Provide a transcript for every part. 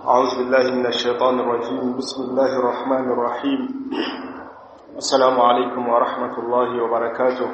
أعوذ بالله من الشيطان الرجيم بسم الله الرحمن الرحيم السلام عليكم ورحمة الله وبركاته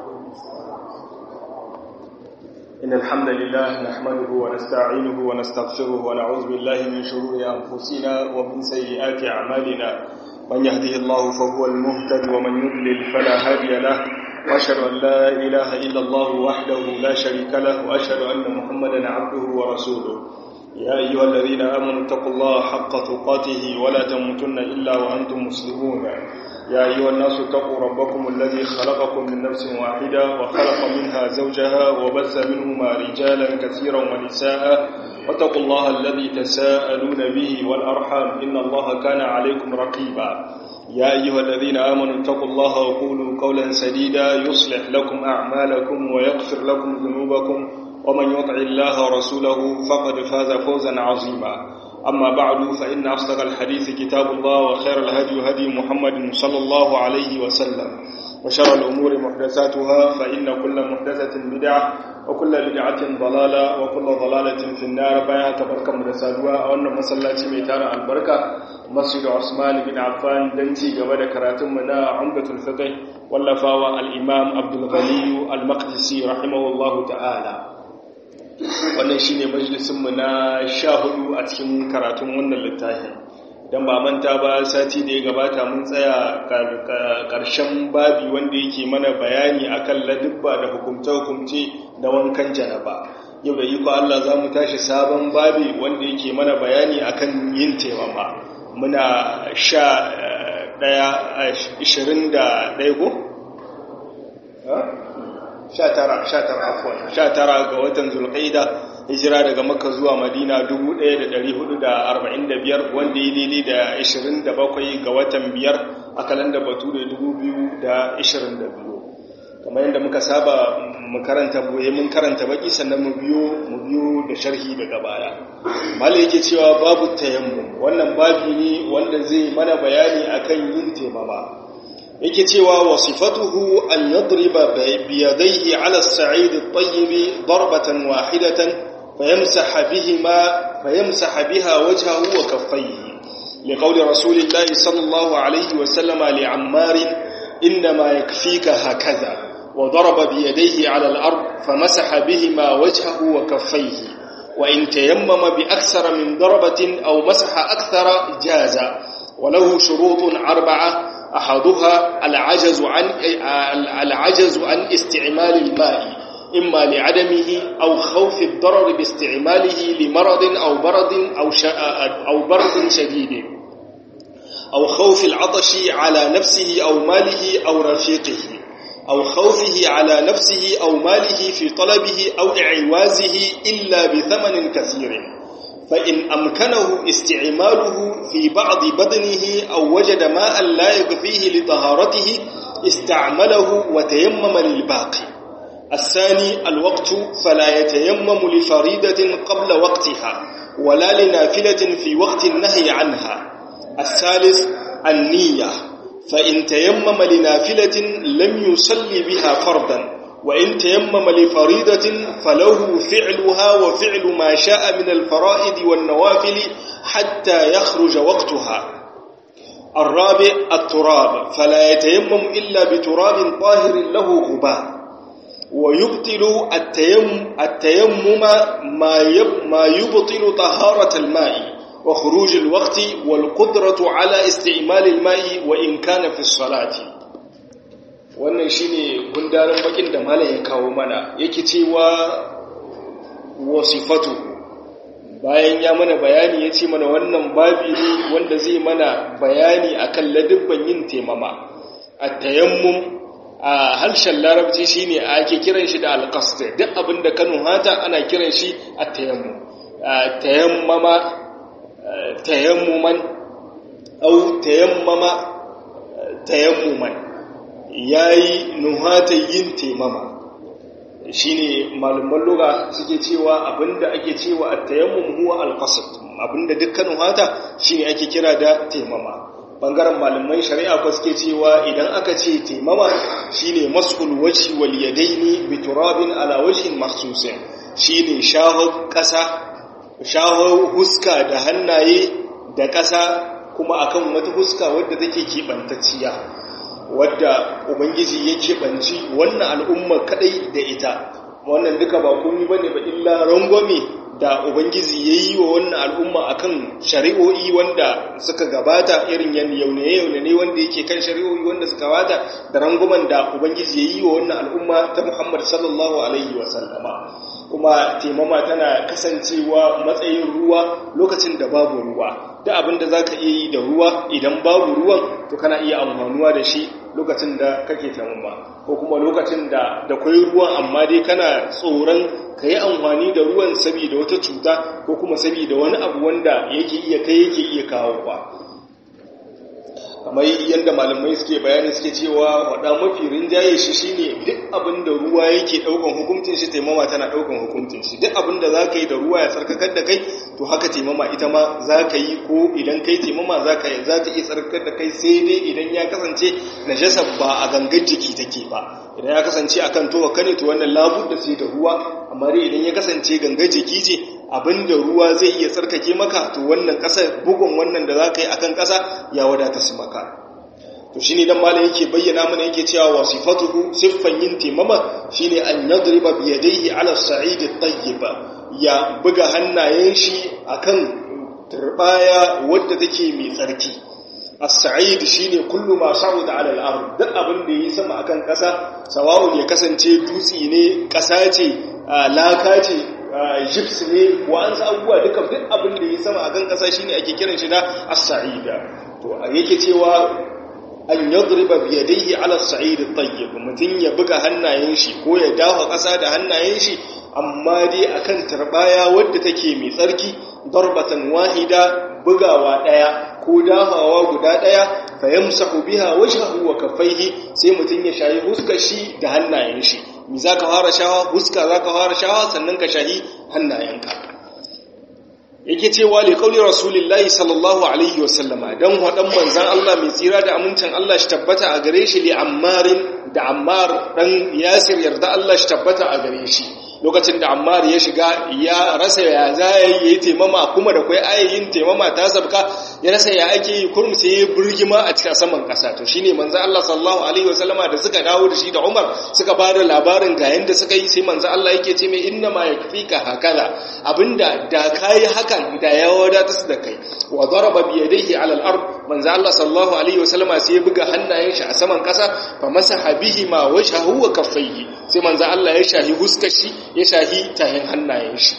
إن الحمد لله نحمده ونستعينه ونستغفره ونعوذ بالله من شرور أنفسنا ومن سيئات أعمالنا من يهده الله فهو المهتد ومن يضلل فلا هادي له وأشهد أن لا إله إلا الله وحده لا شريك له وأشهد أن محمدا عبده ورسوله يا أيها الذين آمنوا اتقوا الله حق تقاته ولا تموتن إلا وأنتم مسلمون يا أيها الناس اتقوا ربكم الذي خلقكم من نفس واحدة وخلق منها زوجها وبث منهما رجالا كثيرا ونساء واتقوا الله الذي تساءلون به والأرحام إن الله كان عليكم رقيبا يا أيها الذين آمنوا اتقوا الله وقولوا قولا سديدا يصلح لكم أعمالكم ويغفر لكم ذنوبكم ومن يطع الله ورسوله فقد فاز فوزا عظيما أما بعد فإن أصدق الحديث كتاب الله وخير الهدي هدي محمد صلى الله عليه وسلم وشر الأمور محدثاتها فإن كل محدثة بدعة وكل بدعة ضلالة وكل ضلالة في النار بيها تبركة مدسادها وأن مسلاتي ميتار البركة مسجد عثمان بن عفان دنتي قبل كراتم منا عمدة الفقه واللفاوى الإمام عبد الغني المقدسي رحمه الله تعالى wannan shine majalisinmu na sha hudu a cikin karatun wannan littafin don ba manta ba sati da ya gabata mun tsaya ƙarshen babi wanda yake mana bayani akan ladubba da hukumce-hukumce da wankan janaba yau da iko Allah za mu tashi sabon babi wanda yake mana bayani akan yin taimama muna sha ɗaya ishirin da ɗaya ko? sha tara ga watan zulƙaida hijira daga makka zuwa madina 1445 wanda ya daidai da 27 ga watan biyar a kalanda batu da 2022 kamar yadda muka saba mu karanta boye mun karanta baki sannan mu biyo mu biyo da sharhi daga baya mala yake cewa babu tayammum wannan babi ne wanda zai mana bayani akan yin taimama yake cewa wasifatuhu an yadriba biyadayhi ala as-sa'id at-tayyib darbatan wahidatan fayamsaha bihima fayamsaha biha wajhahu wa kaffayhi liqawli rasulillahi sallallahu alayhi wa sallama li'ammar inma yakfika hakadha وضرب بيديه على الأرض فمسح بهما وجهه وكفيه وإن تيمم بأكثر من ضربة أو مسح أكثر جاز وله شروط أربعة أحدها العجز عن العجز عن استعمال الماء إما لعدمه أو خوف الضرر باستعماله لمرض أو برد أو أو برد شديد أو خوف العطش على نفسه أو ماله أو رفيقه أو خوفه على نفسه أو ماله في طلبه أو إعوازه إلا بثمن كثير فإن أمكنه استعماله في بعض بدنه أو وجد ماء لا يكفيه لطهارته استعمله وتيمم للباقي الثاني الوقت فلا يتيمم لفريدة قبل وقتها ولا لنافلة في وقت النهي عنها الثالث النية فإن تيمم لنافلة لم يصلي بها فرضا وإن تيمم لفريضة فله فعلها وفعل ما شاء من الفرائض والنوافل حتى يخرج وقتها الرابع التراب فلا يتيمم إلا بتراب طاهر له غبار ويبطل التيمم, التيمم ما, ما يبطل طهارة الماء وخروج الوقت والقدرة على استعمال الماء وإن كان في الصلاة wannan shine gundarin bakin da malam ya kawo mana yake cewa wasifatu bayan ya mana bayani ya ce mana wannan babi ne wanda zai mana bayani akan ladubban yin temama a tayammum a harshen larabci shine ake kiran shi da alqasd duk abinda kanu hata ana kiran shi a tayammum tayammama tayammuman au tayammama tayammuman yayi nuhata yin taimama shine malaman lugha suke cewa abinda ake cewa at-tayammum huwa al-qasd abinda dukkan nuhata shine ake kira da taimama bangaren malaman shari'a ko suke cewa idan aka ce taimama shine mas'ul wajhi wal yadaini bi turabin ala wajhin mahsusin shine shahu kasa shaho huska da hannaye da ƙasa kuma akan wata huska wadda take keɓantacciya wadda ubangiji ya keɓanci wannan al'umma kadai da ita wannan duka ba komi bane ba illa rangwame da ubangiji ya yi wa wannan al'umma akan shari'o'i wanda suka gabata irin yaune-yaune ne wanda yake kan shari'o'i wanda suka gabata da rangwamen da ubangiji ya yi wa wannan al'umma ta muhammad sallallahu alaihi wasallama kuma taimama tana kasancewa matsayin ruwa lokacin da babu ruwa da abin da za ka iya yi da ruwa idan babu ruwan to kana iya amfanuwa da shi lokacin da kake taimama ko kuma lokacin da da kwai ruwan amma dai kana tsoron ka yi amfani da ruwan saboda wata cuta ko kuma saboda wani abu wanda yake iya kai yake iya kawo ba kamar yadda malamai suke bayani suke cewa wada mafi rinjaye shi shine duk abin da ruwa yake daukan hukuncin shi taimama tana daukan hukuncin shi duk abin da za ka yi da ruwa ya tsarkakar da kai to haka taimama ita ma za ka yi ko idan kai taimama za ka yi za ta iya tsarkakar da kai sai dai idan ya kasance najasa ba a gangan jiki take ba idan ya kasance akan towa kane to wannan labud da sai da ruwa amma dai idan ya kasance gangan jiki ce abinda ruwa zai iya tsarkake maka to wannan ƙasar bugun wannan da za ka yi a kan ƙasa ya wadata su maka to shi ne don malam yake bayyana mana yake cewa wa sifatuhu siffan yin taimama shi ne an yadriba biyadaihi ala sa'idi tayyiba ya buga hannayen shi akan turbaya wadda take mai tsarki as-sa'id shine kullu ma sa'uda 'ala al-ard duk abin da yi sama akan ƙasa sawa'un ya kasance dutse ne ƙasa ce laka ce gyps ne wa an sa abubuwa duka duk abin da yi sama akan ƙasa shine ake kiran shi da as-sa'ida to yake cewa an yadriba bi yadayhi 'ala as-sa'id at-tayyib mutun ya buga hannayen shi ko ya dafa ƙasa da hannayen shi amma dai akan tarbaya wadda take mai tsarki darbatan wahida bugawa daya ko damawa guda daya fa yamsahu biha wajhahu wa kaffaihi sai mutun ya shayi huskar shi da hannayen shi mi zaka fara shawa huska zaka fara shawa sannan ka shahi hannayenka yake cewa li qauli rasulillahi sallallahu alaihi wasallama dan wadan manzan Allah mai tsira da amincin Allah shi tabbata a gare shi li ammarin da ammar dan yasir yarda Allah shi tabbata a gare shi lokacin da ammar ya shiga ya rasa ya za ya yi taimama kuma da kwai ayayin taimama ta sabka ya rasa ya ake yi kurum sai ya burgima a cikin saman kasa to shine manzo Allah sallallahu alaihi wasallama da suka dawo da shi da Umar suka bada labarin ga yanda suka yi sai manzo Allah yake ce mai inna ma yakfika hakaza abinda da kai hakan da ya wadata su da kai wa daraba bi yadayhi ala al-ard manzo Allah sallallahu alaihi wasallama sai ya buga hannayen shi a saman kasa fa masaha bihi ma wajhahu wa kaffayhi sai manzo Allah ya shahi huskar shi ya shahi tahin hannayen shi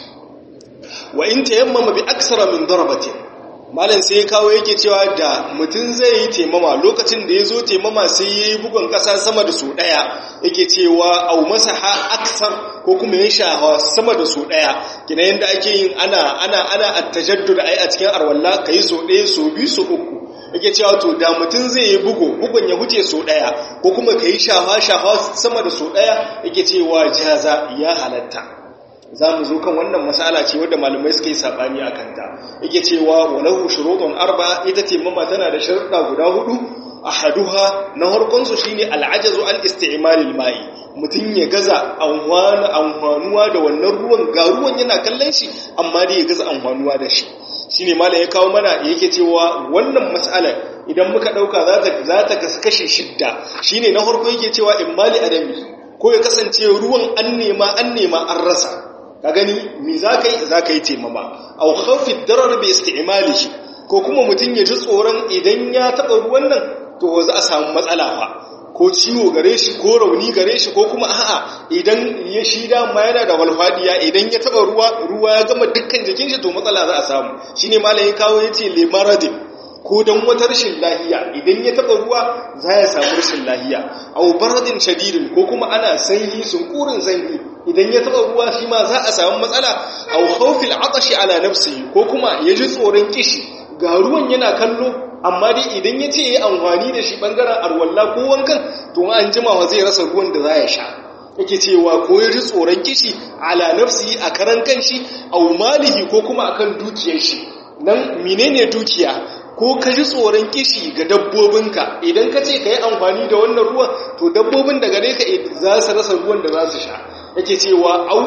wa in tayammama bi aksara min darbatin malam sai ya kawo yake cewa da mutum zai yi taimama lokacin da ya zo taimama sai ya yi bugun ƙasa sama da su ɗaya yake cewa au masaha aksar ko kuma ya shahawa sama da su ɗaya kina yadda ake yin ana ana ana attajaddud ai a cikin arwalla kai so ɗaya so biyu so uku yake cewa to da mutum zai yi bugu bugun ya huce so ɗaya ko kuma ka yi shahawa shahawa sama da so ɗaya yake cewa jaza ya halatta za mu zo kan wannan masala ce wadda malamai suka yi saɓani a kanta yake cewa walahu shurutun arba ita ce mama tana da sharuɗa guda hudu ahaduha na harkonsu shine al'ajazu an isti'malil ma'i mutum ya gaza amfanuwa da wannan ruwan ga ruwan yana kallon shi amma dai ya gaza amfanuwa da shi shine malam ya kawo mana yake cewa wannan mas'ala idan muka dauka za ta za ta kashe shidda shine na harko yake cewa immali adami ko ya kasance ruwan an nema an nema an rasa ka gani me za ka yi za ka yi taimama au khawfi darar bi isti'malihi ko kuma mutum ya ji tsoron idan ya taɓa ruwan nan to za a samu matsala fa ko ciwo gare shi ko rauni gare shi ko kuma a'a idan ya shi dama yana da walfadiya idan ya taɓa ruwa ruwa ya gama dukkan jikin shi to matsala za a samu shine malam ya kawo yace limaradin ko don wata rashin lahiya idan ya taɓa ruwa za ya samu rashin lahiya au baradin shadidin ko kuma ana sanyi sunkurin sanyi idan ya taɓa ruwa shi ma za a samu matsala au khawfil atashi ala nafsihi ko kuma ya ji tsoron kishi ga ruwan yana kallo amma dai idan ya ce ya amfani da shi bangaren arwalla ko wankan to an jimawa zai rasa ruwan da za ya sha yake cewa ko ya ji tsoron kishi ala nafsihi a karan kanshi au malihi ko kuma akan dukiyar shi nan menene dukiya ko ka ji tsoron kishi ga dabbobinka idan ka ce ka yi amfani da wannan ruwan to dabbobin da gare ka za su rasa ruwan da za su sha yake cewa au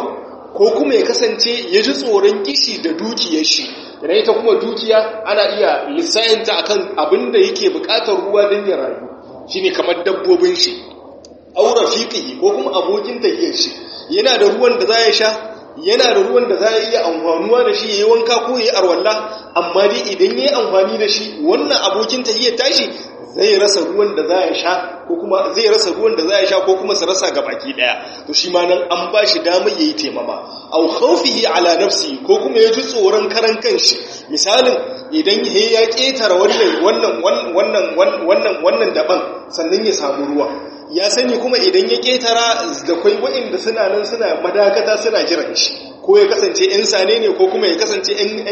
ko kuma ya kasance ya ji tsoron kishi da dukiyar shi idan ita kuma dukiya ana iya lissayinta akan abin da yake bukatar ruwa don ya rayu shine kamar dabbobin shi aura fiƙi ko kuma abokin tafiyar shi yana da ruwan da za ya sha yana da ruwan da za ya iya amfanuwa da shi ya yi wanka ko ya yi arwalla amma dai idan ya yi amfani da shi wannan abokin tafiyar tashi zai rasa ruwan da za ya sha ko kuma zai rasa ruwan da za ya sha ko kuma su rasa ga baki daya to shi ma nan an ba shi damar yayi taimama aw khawfihi ala nafsi ko kuma ya ji tsoron karan kanshi misalin idan he ya ketara wannan wannan wannan wannan wannan daban sannan ya samu ruwa ya sani kuma idan ya ketara da kai waɗanda suna nan suna madakata suna jiran shi ko ya kasance 'yan sane ne ko kuma ya kasance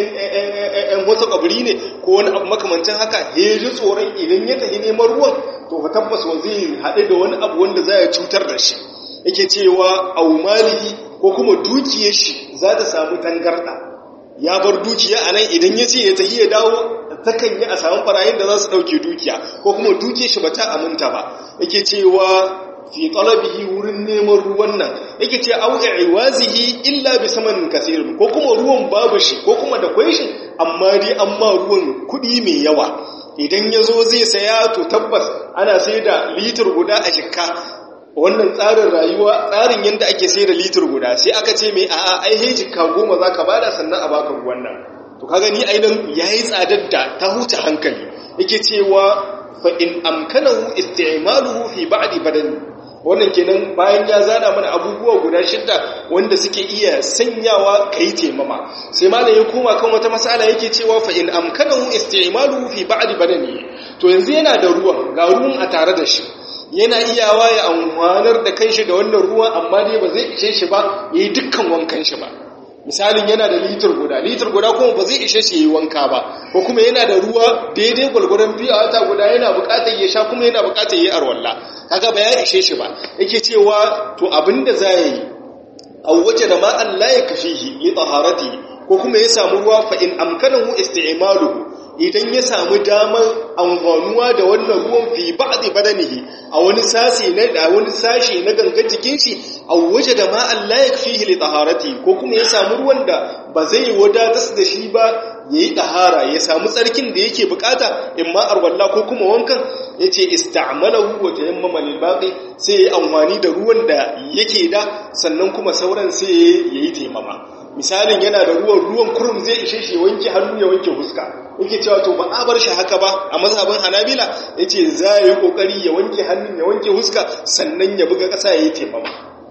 'yan wata ƙabri ne ko wani abu makamancin haka ya ji tsoron idan ya tafi neman ruwan to fa tabbas wa zai haɗu da wani abu wanda za ya cutar da shi yake cewa au malihi ko kuma dukiyar shi za ta samu tangarɗa ya bar dukiya a nan idan ya ce ya tafi ya dawo takan yi a samun barayin da za su ɗauke dukiya ko kuma dukiyar shi ba ta aminta ba yake cewa fi talabihi wurin neman ruwan nan yake ce au iwazihi illa bi samanin kasirin ko kuma ruwan babu shi ko kuma da kwai shi amma dai amma ruwan kuɗi mai yawa idan ya zo zai saya to tabbas ana sai da litir guda a shikka wannan tsarin rayuwa tsarin yadda ake sai da litir guda sai aka ce mai a'a ai he jikka goma za ka bada sannan a baka ruwan nan to ka gani ainihin ya yi tsadar da ta huce hankali yake cewa fa in amkanahu isti'maluhu fi ba'di badani wannan kenan bayan ya zana mana abubuwa guda shidda wanda suke iya sanyawa kai temama sai malam ya koma kan wata mas'ala yake cewa fa in amkanahu isti'maluhu fi ba'di badani to yanzu yana da ruwan ga ruwan a tare da shi yana iyawa ya amfanar da kanshi da wannan ruwa amma dai ba zai ishe shi ba yayi dukkan wankan shi ba misalin yana da litir guda litir guda kuma ba zai ishe shi yi wanka ba ko kuma yana da ruwa daidai gwalgwaron biyu a wata guda yana bukatar ya sha kuma yana bukatar yi arwalla kaga ba ya ishe shi ba yake cewa to abinda za ya yi a waje da ma'an la ya kafihi li taharati ko kuma ya samu ruwa fa in amkanahu isti'maluhu idan ya samu damar amfanuwa da wannan ruwan fi ba'di badanihi a wani sashi na da wani sashi na gangan jikin shi a waje da ma Allah ya fihi li taharati ko kuma ya samu ruwan da ba zai wadatar da shi ba yayi tahara ya samu tsarkin da yake bukata in ma arwalla ko kuma wankan yace ista'malahu wa tayammama lil baqi sai yayi amfani da ruwan da yake da sannan kuma sauran sai yayi taimama misalin yana da ruwan ruwan kurum zai ishe shi wanke hannu ya wanke huska yake cewa to ba a bar shi haka ba a mazhabin hanabila yace za ya yi kokari ya wanke hannun ya wanke huska sannan ya buga ƙasa ya yi taimama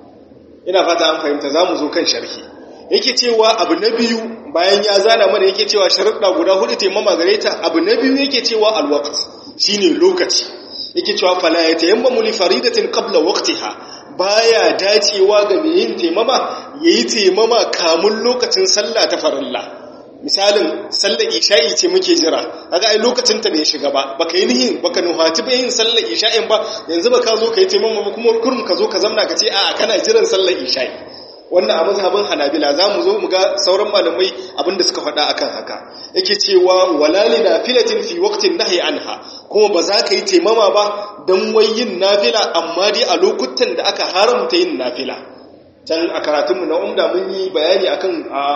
ina fata an fahimta za mu zo kan sharhi yake cewa abu na biyu bayan ya zana mana yake cewa sharuɗa guda hudu taimama gare ta abu na biyu yake cewa alwaqt shine lokaci yake cewa fala ya tayammamu li faridatin qabla waqtiha baya dacewa ga mai yin taimama yayi taimama kamun lokacin sallah ta farilla misalin sallar isha'i ce muke jira kaga ai lokacin ta bai shiga ba baka yi nihin baka nuhati ba yin sallar isha'in ba yanzu baka zo kai taimama ba kuma kurum ka zo ka zamna ka ce a'a kana jiran sallar isha'i wannan a mazhabin hanabila za mu zo mu ga sauran malamai abinda suka faɗa akan haka yake cewa walali nafilatin fi waqtin nahyi anha kuma ba za ka yi taimama ba dan wai yin nafila amma dai a lokutan da aka haramta yin nafila can a karatunmu na umda mun yi bayani akan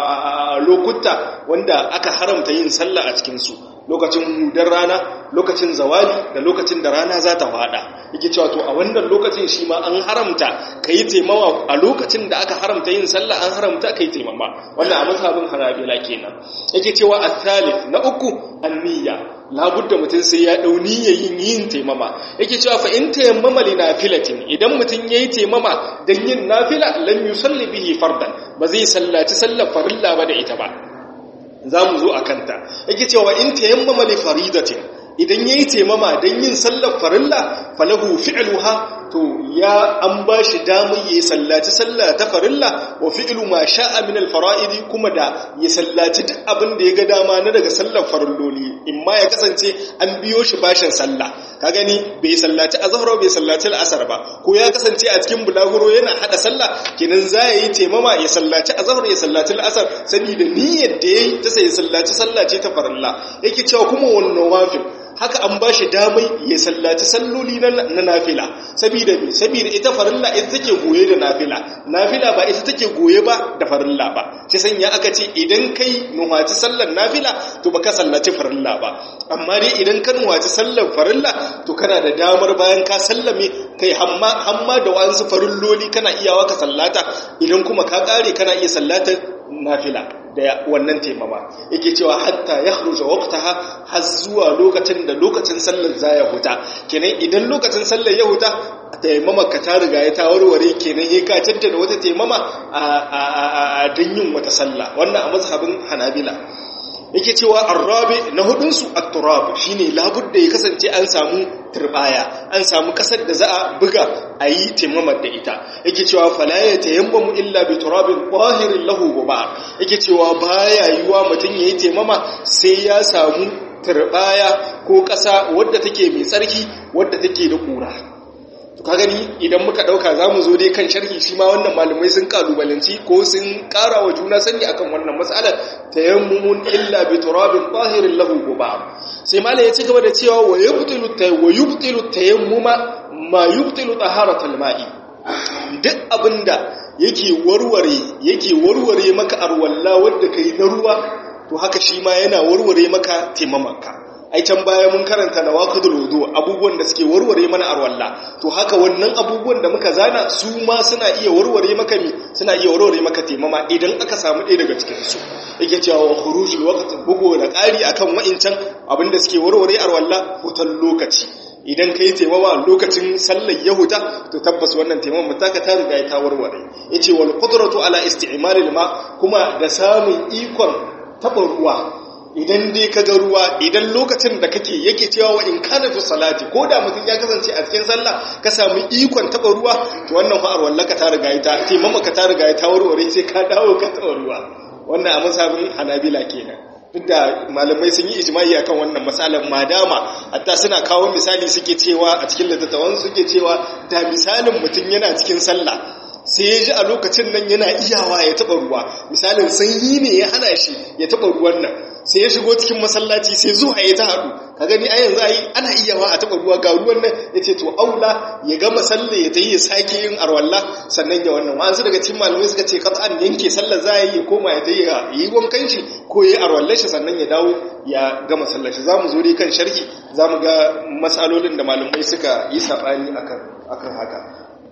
lokuta wanda aka haramta yin sallah a cikinsu lokacin hudar rana lokacin zawali da lokacin da rana za ta fada yake cewa to a wannan lokacin shi ma an haramta ka yi taimawa a lokacin da aka haramta yin sallah an haramta ka yi taimama wannan a mazhabin hanabila kenan yake cewa a na uku anniya labudda mutum sai ya dau niyyar yin yin taimama yake cewa fa in tayammama li nafilatin idan mutum yayi taimama dan yin nafila lam yusalli bihi fardan ba zai sallaci sallar farilla ba da ita ba zamu zo akan ta yake cewa in tayammama li faridatin idan yayi taimama dan yin sallar farilla falahu fi'luha to ya an ba shi damar ya sallaci sallah ta farilla wa fi'lu ma sha'a min al-fara'idi kuma da ya sallaci duk abin da ya ga dama na daga sallar farilloli imma ya kasance an biyo shi bashin sallah ka gani bai sallaci azhar bai sallaci al-asr ba ko ya kasance a cikin bulaguro yana hada sallah kenan za ya yi taimama ya sallaci azhar ya sallaci al-asr saboda niyyar da yayi ta sai sallaci sallah ce ta farilla yake cewa kuma wannan wafin haka an ba shi damai ya sallaci salloli na nafila saboda me saboda ita farilla ita take goye da nafila nafila ba ita take goye ba da farilla ba sai sanya aka ce idan kai nuhaci sallar nafila to baka sallaci farilla ba amma dai idan ka nuhaci sallar farilla to kana da damar bayan ka sallame kai hamma hamma da wasu farilloli kana iyawa ka sallata idan kuma ka kare kana iya sallatar nafila da wannan taimama yake cewa hatta ya khruja waqtaha har zuwa lokacin da lokacin sallar za ya huta kenan idan lokacin sallar ya huta taimama ka ta riga ya ta warware kenan ya ka da wata taimama a dan yin wata sallah wannan a mazhabin hanabila yake cewa arrabi na hudunsu at-turab shine labudda ya kasance an samu turbaya an samu kasar da za a buga a yi taimamar da ita yake cewa fala ya tayammamu illa bi turabin qahirin lahu guba yake cewa baya yiwa mutum yayi taimama sai ya samu turbaya ko kasa wadda take mai tsarki wadda take da kura ka gani idan muka dauka zamu zo dai kan sharhi shi ma wannan malamai sun kalubalanci ko sun kara wa juna sani akan wannan mas'alar tayammumun illa bi turabin tahirin lahu guba sai malai ya ci gaba da cewa wa yubtilu tay wa yubtilu tayammuma ma yubtilu taharatul ma'i duk abinda yake warware yake warware maka arwalla wanda kai na ruwa to haka shi ma yana warware maka taimamanka ai can baya mun karanta na waqidul wudu abubuwan da suke warware mana arwalla to haka wannan abubuwan da muka zana su ma suna iya warware maka mi suna iya warware maka taimama idan aka samu ɗaya daga cikin su yake cewa wa khurujul waqt bugo da ƙari akan wa'incan abinda suke warware arwalla hutan lokaci idan kai taimama lokacin sallar yahuda to tabbas wannan taimama taka ta riga ta warware yace wal qudratu ala isti'malil ma kuma da samun ikon taɓa ruwa idan dai ka ga ruwa idan lokacin da kake yake cewa wa in kana fi salati ko da mutum ya kasance a cikin sallah ka samu ikon taba ruwa to wannan fa'ar wallaka ta riga ta taimama ka ta riga ta warware sai ka dawo ka taba ruwa wannan a masabin hanabila kenan duk da malamai sun yi ijma'i akan wannan matsalar madama hatta suna kawo misali suke cewa a cikin littattafan suke cewa da misalin mutum yana cikin sallah sai ya ji a lokacin nan yana iyawa ya taba ruwa misalin sanyi ne ya hana shi ya taba ruwan nan sai ya shigo cikin masallaci sai zuwa ya ta haɗu ka gani a yanzu ayi ana iyawa a taba ruwa ga ruwan nan ya ce to aula ya gama sallah ya ta yi ya sake yin arwalla sannan ya wannan wa'ansu daga cikin malamai suka ce an yanke sallar za a yi ya koma ya ta yi wankan shi ko ya yi arwallar shi sannan ya dawo ya gama sallar shi za mu zo dai kan sharhi za mu ga matsalolin da malamai suka yi saɓani akan haka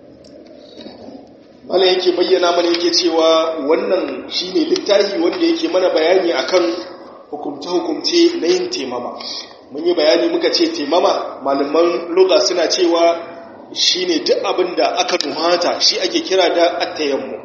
mana yake bayyana mana yake cewa wannan shine littafi wanda yake mana bayani akan hukumce-hukumce na yin temama mun yi bayani muka ce temama malaman loga suna cewa shine duk abin da aka nuhata shi ake kira da attayammu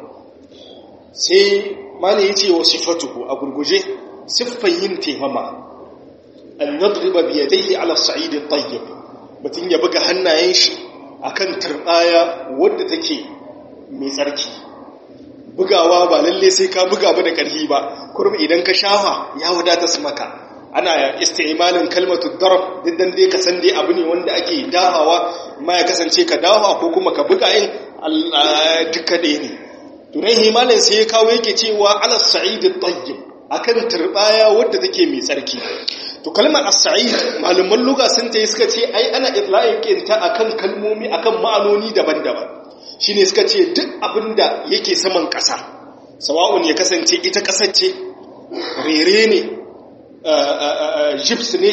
sai mana yace wa sifatuhu a gurguje siffan yin temama an yadriba bi yadayhi ala as-sa'id at-tayyib mutun ya buga hannayen shi akan turbaya wadda take mai tsarki bugawa ba lalle sai ka buga ba da ƙarfi ba kurmi idan ka shafa ya wadata su maka ana istimalin kalmatu darab diddan dai ka san dai abu ne wanda ake dahawa ma ya kasance ka dahawa ko kuma ka buga in duka ɗaya ne tunan himalin sai ya kawo yake cewa ala sa'id tayyib akan turbaya wadda take mai tsarki to kalmar as-sa'id malaman lugha sun ta suka ce ai ana itlaqin ta akan kalmomi akan ma'anoni daban-daban shi ne suka ce duk abin da yake saman ƙasa sawa'un ya kasance ita ƙasar ce rere ne gyps ne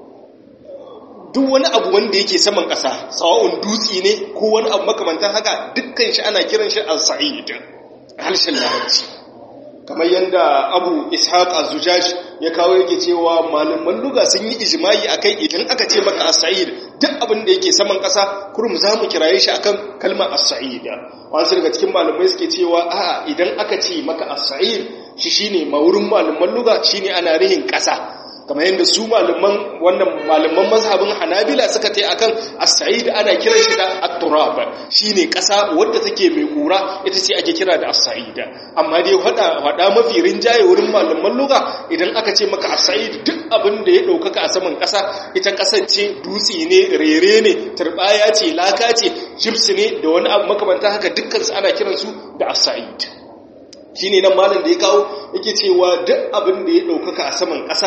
duk wani abu wanda yake saman ƙasa sawa'un dutse ne ko wani abu makamantar haka dukkan shi ana kiran shi al-sa'id harshen larabci kamar yadda abu ishaq az-zujaj ya kawo yake cewa malaman luga sun yi ijma'i akai idan aka ce maka as-sa'id duk abin da yake saman ƙasa kurum za mu kiraye shi akan kalmar as-sa'id wasu daga cikin malamai suke cewa a'a idan aka ce maka as-sa'id shi shine maurin malaman luga shine ana rihin ƙasa kamar yadda su malaman wannan malaman mazhabin Hanabila suka tai akan as-sa'id ana kiran shi da at-turab shine ƙasa wadda take mai kura ita ce ake kira da as-sa'id amma dai hada hada mafi rinjaye wurin malaman lugha idan aka ce maka as-sa'id duk abin da ya daukaka a saman ƙasa ita ƙasar ce dutse ne rere ne turbaya ce laka ce gyps ne da wani abu makamanta haka dukkan su ana kiran su da as-sa'id shine nan malam da ya kawo yake cewa duk abin da ya daukaka a saman ƙasa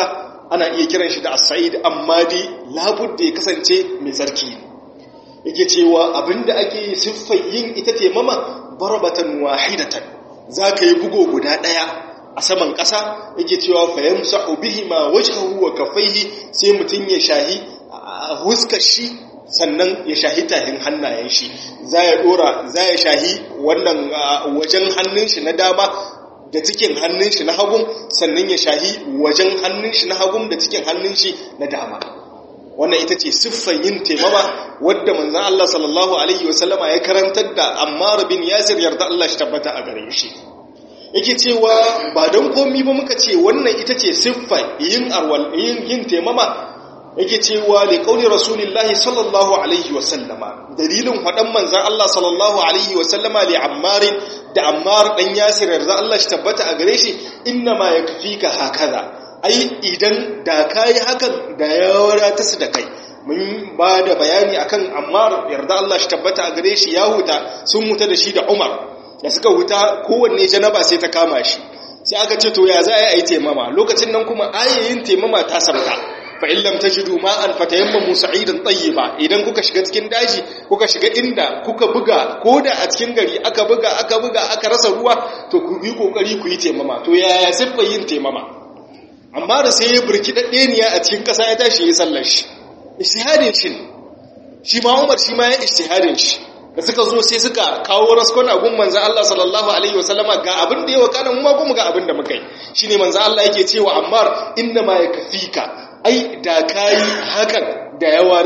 ana iya kiran shi da as-sa'id amma dai labudda ya kasance mai tsarki yake cewa abinda ake siffar yin ita taimama barbatan wahidatan zaka yi bugo guda daya a saman ƙasa yake cewa fayamsahu bihima wajhahu wa kaffaihi sai mutun ya shahi huskar shi sannan ya shahi tahin hannayen shi za ya dora za ya shahi wannan wajen hannun shi na dama da cikin hannun shi na hagun sannan ya shahi wajen hannun shi na hagun da cikin hannun shi na dama wannan ita ce siffan yin taimama wadda manzan Allah sallallahu alaihi wasallama ya karantar da Ammar bin Yasir yarda Allah shi tabbata a gare shi yake cewa ba don komi ba muka ce wannan ita ce siffan yin arwal yin yin taimama yake cewa li qauli rasulillahi sallallahu alaihi wasallama dalilin fadan manzan Allah sallallahu alaihi wasallama li Ammar da Ammar dan Yasir yarda Allah shi tabbata a gare shi inna ma yakfika hakaza ai idan da kayi hakan da ya wadata su da kai mun ba da bayani akan Ammar yarda Allah shi tabbata a gare shi ya huta sun huta da shi da Umar da suka huta kowanne janaba sai ta kama shi sai aka ce to ya za a yi taimama lokacin nan kuma ayayin taimama ta sabta fa in lam tajidu ma'an fatayammamu sa'idan tayyiba idan kuka shiga cikin daji kuka shiga inda kuka buga koda a cikin gari aka buga aka buga aka rasa ruwa to ku bi kokari ku yi taimama to yaya siffa yin taimama amma da sai ya burki daddeniya a cikin kasa ya tashi ya sallar shi ijtihadin shi shi ma Umar shi ma ya ijtihadin shi da suka zo sai suka kawo raskon gun manzan Allah sallallahu Alaihi wasallama ga abin da ya wakana mu ma kuma ga abin da muka yi shi ne manzan Allah yake cewa ammar inda ma ya kafi ka ai da ka yi hakan da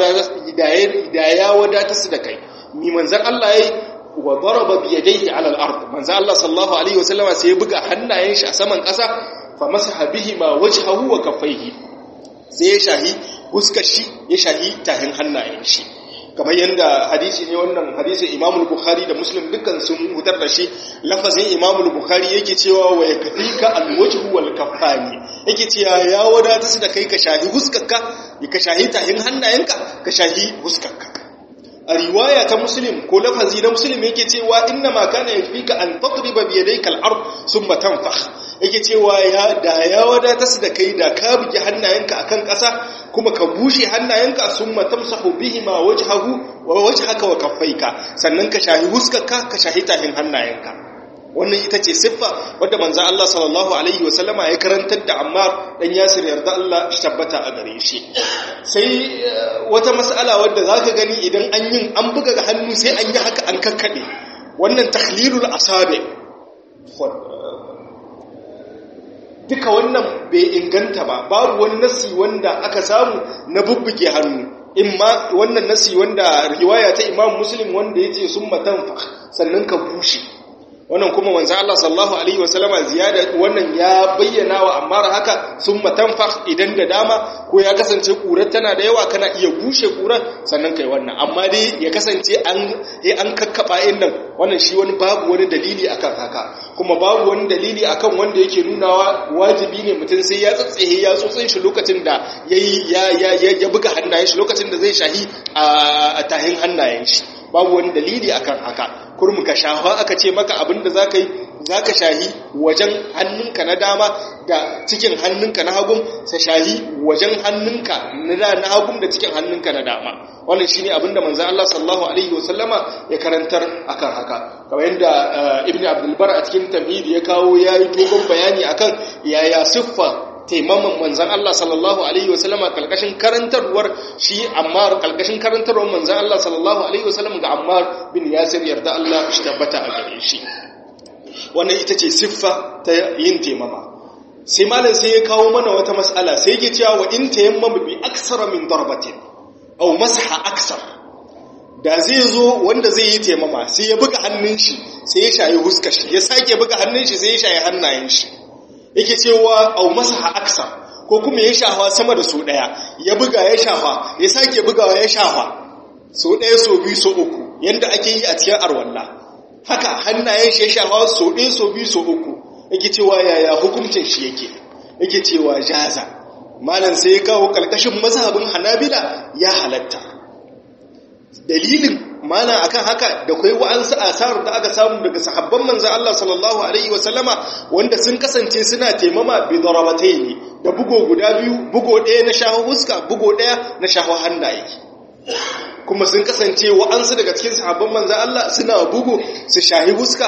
ya wadata su da kai mi manzan Allah ya yi wa daraba bi yadayhi ala al-ard manzan Allah sallallahu Alaihi wasallama sai ya buga hannayen shi a saman ƙasa fa masaha bihi ma wajhahu wa kaffaihi sai ya shahi huskar shi ya shahi tahin hannayen shi kamar yadda hadisi ne wannan hadisi imamul bukhari da muslim dukkan sun hutar da shi lafazin imamul bukhari yake cewa wa ya kafi ka alwajhu wal kafani yake cewa ya wadata su da kai ka shahi huskarka ka shahi tahin hannayenka ka shahi huskarka a riwaya ta muslim ko lafazi na muslim yake cewa inna ma kana yakfika an tadriba bi yadayka al-ard thumma tanfakh yake cewa ya da ya wadata su da kai da ka buge hannayenka akan ƙasa kuma ka bushe hannayenka summa tamsahu bihima wajhahu wa wajhaka wa kaffaika sannan ka shahi huskarka ka shahi tahin hannayenka wannan ita ce siffa wadda manzo Allah sallallahu alaihi wa sallama ya karantar da Ammar dan Yasir yarda Allah shi tabbata a gare shi sai wata mas'ala wadda zaka gani idan an yin an buga ga hannu sai an yi haka an kakkade wannan takhlilul asabi duka wannan bai inganta ba babu wani nasi wanda aka samu na bubbuge hannu imma wannan nasi wanda riwaya ta Imam Muslim wanda yace summa tanfa sannan ka bushe wannan kuma manzo Allah sallallahu alaihi wasallama ziyada wannan ya bayyana wa Ammar haka summa tanfa idan da dama ko ya kasance kurar tana da yawa kana iya bushe kurar sannan kai wannan amma dai ya kasance an an kakkaba nan wannan shi wani babu wani dalili akan haka kuma babu wani dalili akan wanda yake nunawa wajibi ne mutum sai ya tsatsehe ya tsotsin shi lokacin da yayi ya ya ya buga hannayen shi lokacin da zai shahi a tahin hannayen shi babu wani dalili akan haka kurmu ka shafa aka ce maka abinda zaka yi zaka shahi wajen hannunka na dama da cikin hannunka na hagun sa shahi wajen hannunka na hagun da cikin hannunka na dama wannan shine abinda manzon Allah sallallahu alaihi wasallama ya karantar akan haka kamar yadda ibnu abdul bar a cikin tamhid ya kawo yayi dogon bayani akan yaya siffa taimaman manzan Allah sallallahu Alaihi wasallama kalkashin karantarwar shi Ammar kalkashin karantarwar manzan Allah sallallahu Alaihi wasallam ga Ammar bin Yasir yarda Allah shi tabbata a gare shi wannan ita ce siffa ta yin taimama sai malam sai ya kawo mana wata mas'ala sai yake cewa wa in tayammama bi aksara min darbatin aw masha aksar da zai zo wanda zai yi taimama sai ya buga hannun shi sai ya shayi huskar shi ya sake buga hannun shi sai ya shayi hannayen shi yake cewa au masaha aksa ko kuma ya shafa sama da su daya ya buga ya shafa ya sake bugawa ya shafa so daya so biyu so uku yanda ake yi a cikin arwalla haka hannayen shi ya shafa so daya so biyu so uku yake cewa yaya hukuncin shi yake yake cewa jaza malam sai ya kawo kalkashin mazhabin hanabila ya halatta dalilin mana akan haka da kai wa'ansu asar da aka samu daga sahabban manzon Allah sallallahu alaihi wasallama wanda sun kasance suna taimama bi darabataini da bugo guda biyu bugo ɗaya na shaho huska bugo ɗaya na shaho hannaye kuma sun kasance wa'ansu daga cikin sahabban manzan Allah suna bugu su shahi huska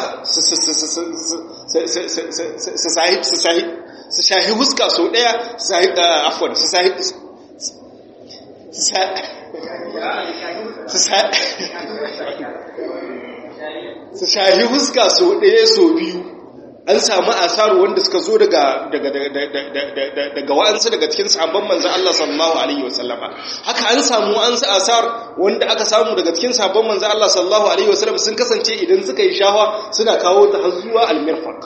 su shahi huska sau ɗaya su shahi afon su shahi su shahi huska sau ɗaya sau biyu an samu asaru wanda suka zo daga daga wa'ansu daga cikin sahabban manzan Allah sallallahu alaihi wasallama haka an samu wa'ansu asar wanda aka samu daga cikin sahabban manzan Allah sallallahu alaihi wasallam sun kasance idan suka yi shawa suna kawo ta har zuwa almirfaq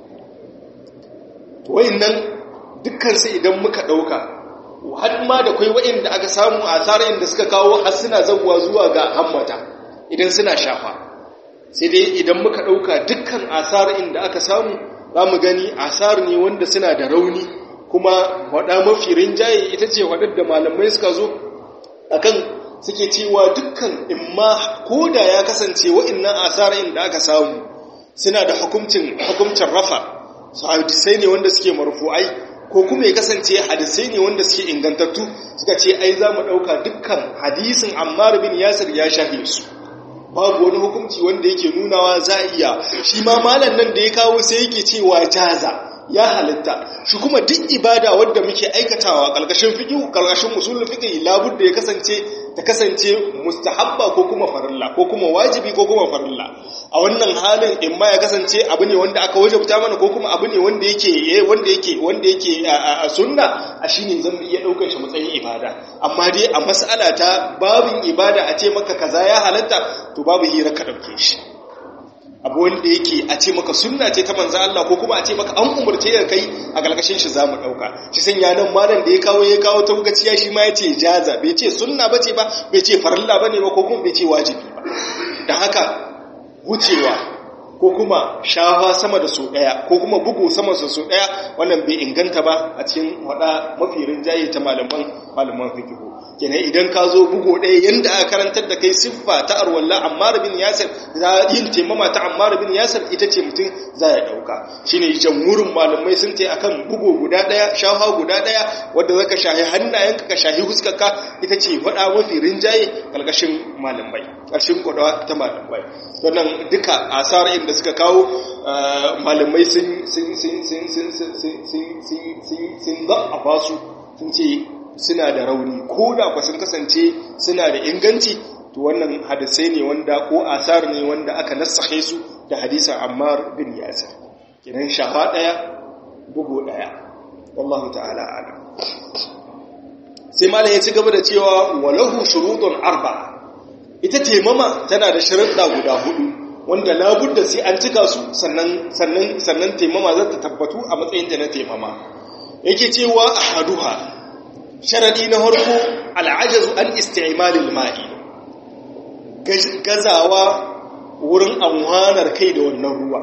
wayannan dukkan su idan muka dauka har ma da kai wayanda aka samu asar inda suka kawo har suna zawwa zuwa ga hammata idan suna shafa sai dai idan muka ɗauka dukkan asar inda aka samu za mu gani asar ne wanda suna da rauni kuma waɗa mafi rinjaye ita ce waɗar da malamai suka zo akan suke cewa dukkan imma ko da ya kasance wa'innan asar inda aka samu suna da hukuncin hukuncin rafa su hadisai ne wanda suke marfu'ai ko kuma ya kasance hadisai ne wanda suke ingantattu suka ce ai za mu ɗauka dukkan hadisin ammar bin yasir ya shahe su babu wani hukunci wanda yake nunawa za a iya shi ma malam nan da ya kawo sai yake cewa jaza ya halitta shi kuma duk ibada wadda muke aikatawa kalkashin fiqh kalkashin usulul fiqh labud da ya kasance ta kasance mustahabba ko kuma farilla ko kuma wajibi ko kuma farilla a wannan halin in ma ya kasance abu ne wanda aka wajabta mana ko kuma abu ne wanda yake wanda yake wanda yake a sunna a shine zan iya daukar shi matsayin ibada amma dai a mas'ala ta babin ibada a ce maka kaza ya halatta to babu hira ka dauke shi abu wanda yake a ce maka sunna ce ta manzo Allah ko kuma a ce maka an umurce ka kai a galkashin shi zamu dauka shi sanya nan malam da ya kawo ya kawo ta gaciya shi ma yace jaza bai ce sunna bace ba bai ce farilla bane ba ko kuma bai ce wajibi ba dan haka wucewa ko kuma shafa sama da su daya ko kuma bugu sama da su daya wannan bai inganta ba a cikin wada mafi rinjaye ta malaman malaman fiqh kenan idan ka zo bugo ɗaya yanda aka karantar da kai siffa ta arwalla ammar bin yasir za yin taimama ta ammar bin yasir ita ce mutum za ya ɗauka shine jamhurin malamai sun ce akan bugo guda ɗaya shafa guda ɗaya wadda zaka shahi hannayenka ka shahi huskarka ita ce faɗa mafi rinjaye ƙarƙashin malamai ƙarshen kwadawa ta malamai wannan duka asar inda suka kawo malamai sun sun sun sun sun sun sun sun sun za'afa su sun ce suna da rauni ko da kwa sun kasance suna da inganci to wannan hadisai ne wanda ko asar ne wanda aka nassahe su da hadisan Ammar bin Yasir kinan shafa daya bugu daya wallahu ta'ala alam sai malam ya ci gaba da cewa walahu shurutun arba'a ita temama tana da sharuɗa guda hudu wanda labudda sai an cika su sannan sannan sannan temama za ta tabbatu a matsayin ta na temama yake cewa ahaduha sharadi na harko al'ajazu an isti'malil ma'i gazawa wurin amfanar kai da wannan ruwa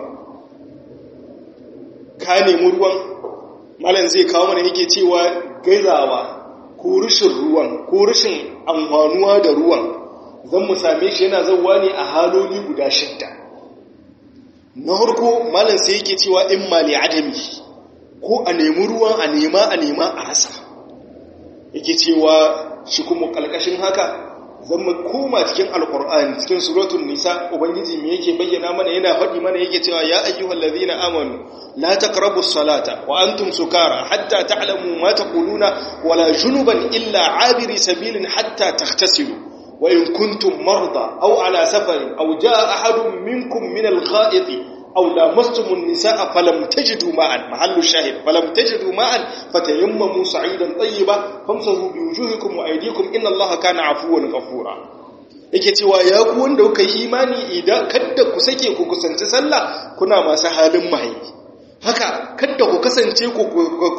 ka nemi ruwan malam zai kawo mana yake cewa gazawa ko rushin ruwan ko rushin amfanuwa da ruwan zan mu same shi yana zauwa ne a haloli guda shidda na harko malam sai yake cewa in mali adami ko a nemi ruwan a nema a nema a rasa yake cewa shi kuma kalkashin haka zan mu koma cikin alkur'ani cikin suratul nisa ubangiji me yake bayyana mana yana faɗi mana yake cewa ya ayyuhal ladhina amanu la taqrabu salata wa antum sukara hatta ta'lamu ma taquluna wala junuban illa abiri sabilin hatta taghtasilu wa in kuntum marda aw ala safarin aw jaa ahadun minkum min al-gha'iti أو لامستم النساء فلم تجدوا ماء محل الشاهد فلم تجدوا ماء فتيمموا صعيدا طيبا فامسحوا بوجوهكم وأيديكم إن الله كان عفوا غفورا yake cewa ya ku wanda kuka yi imani idan kadda ku sake ku kusanci sallah kuna masu halin mahaifi haka kadda ku kasance ku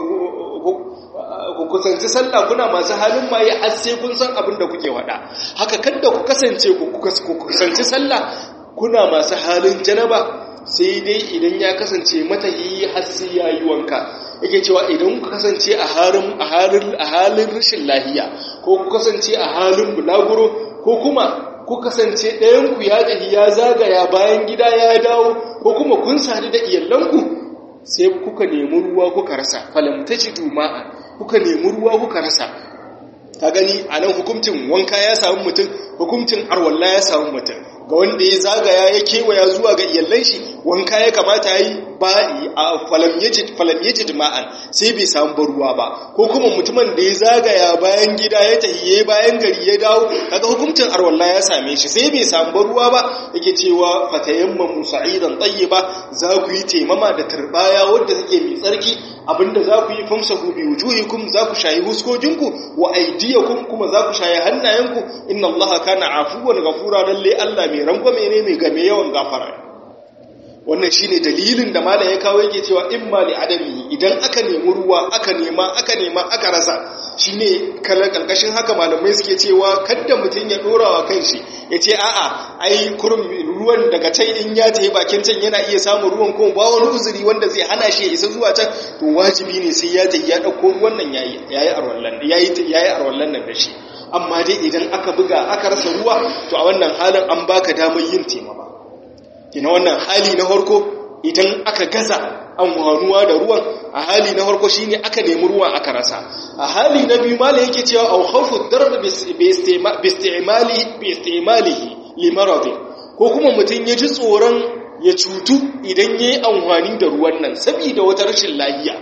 ku kusanci sallah kuna masu halin maye har sai kun san abin da kuke wada haka kadda ku kasance ku kusanci sallah kuna masu halin janaba sai dai idan ya kasance matahi har sai ya yi wanka yake cewa idan ku kasance a halin rashin lahiya ko ku kasance a halin bulaguro ko kuma ku kasance ɗayan ku ya tafi ya zagaya bayan gida ya dawo ko kuma kun sadu da iyalanku sai kuka nemi ruwa kuka rasa falam tajidu ma'a kuka nemi ruwa kuka rasa ka gani a nan hukuncin wanka ya samu mutum hukuncin arwalla ya samu mutum ga wanda ya zagaya ya kewaya zuwa ga iyallan shi wanka ya kamata yi ba a falam yajid ma'an sai bai samu ruwa ba ko kuma mutumin da ya zagaya bayan gida ya tahiye bayan gari ya dawo kaga hukuncin arwalla ya same shi sai bai samu ruwa ba yake cewa fatayammamu sa'idan tayyiba za ku yi taimama da turbaya wadda take mai tsarki abinda za ku yi famsahu bi wujuhikum za ku shayi huskojinku wa aydiyakum kuma za ku shayi hannayenku inna allaha kana afuwan ghafura lalle Allah mai rangwame ne mai game yawan gafara wannan shine dalilin da malam ya kawo yake cewa imma li adami idan aka nemi ruwa aka nema aka nema aka rasa shine kala kalkashin haka malamai suke cewa kada mutun ya dora wa kanshi yace a'a ai kurum ruwan daga can in ya tafi bakin can yana iya samun ruwan kuma ba wani uzuri wanda zai hana shi ya isa zuwa can to wajibi ne sai ya tafi ya dauko ruwan nan yayi yayi arwallan yayi yayi arwallan nan da shi amma dai idan aka buga aka rasa ruwa to a wannan halin an baka damar yin taimama kina wannan hali na farko idan aka gaza amfanuwa da ruwan a hali na farko shine aka nemi ruwan aka rasa a hali na biyu malai yake cewa au khawfu darb bi istimali bi istimalihi li maradin ko kuma mutun ya ji tsoron ya cutu idan yayi amfani da ruwan nan saboda wata rashin lafiya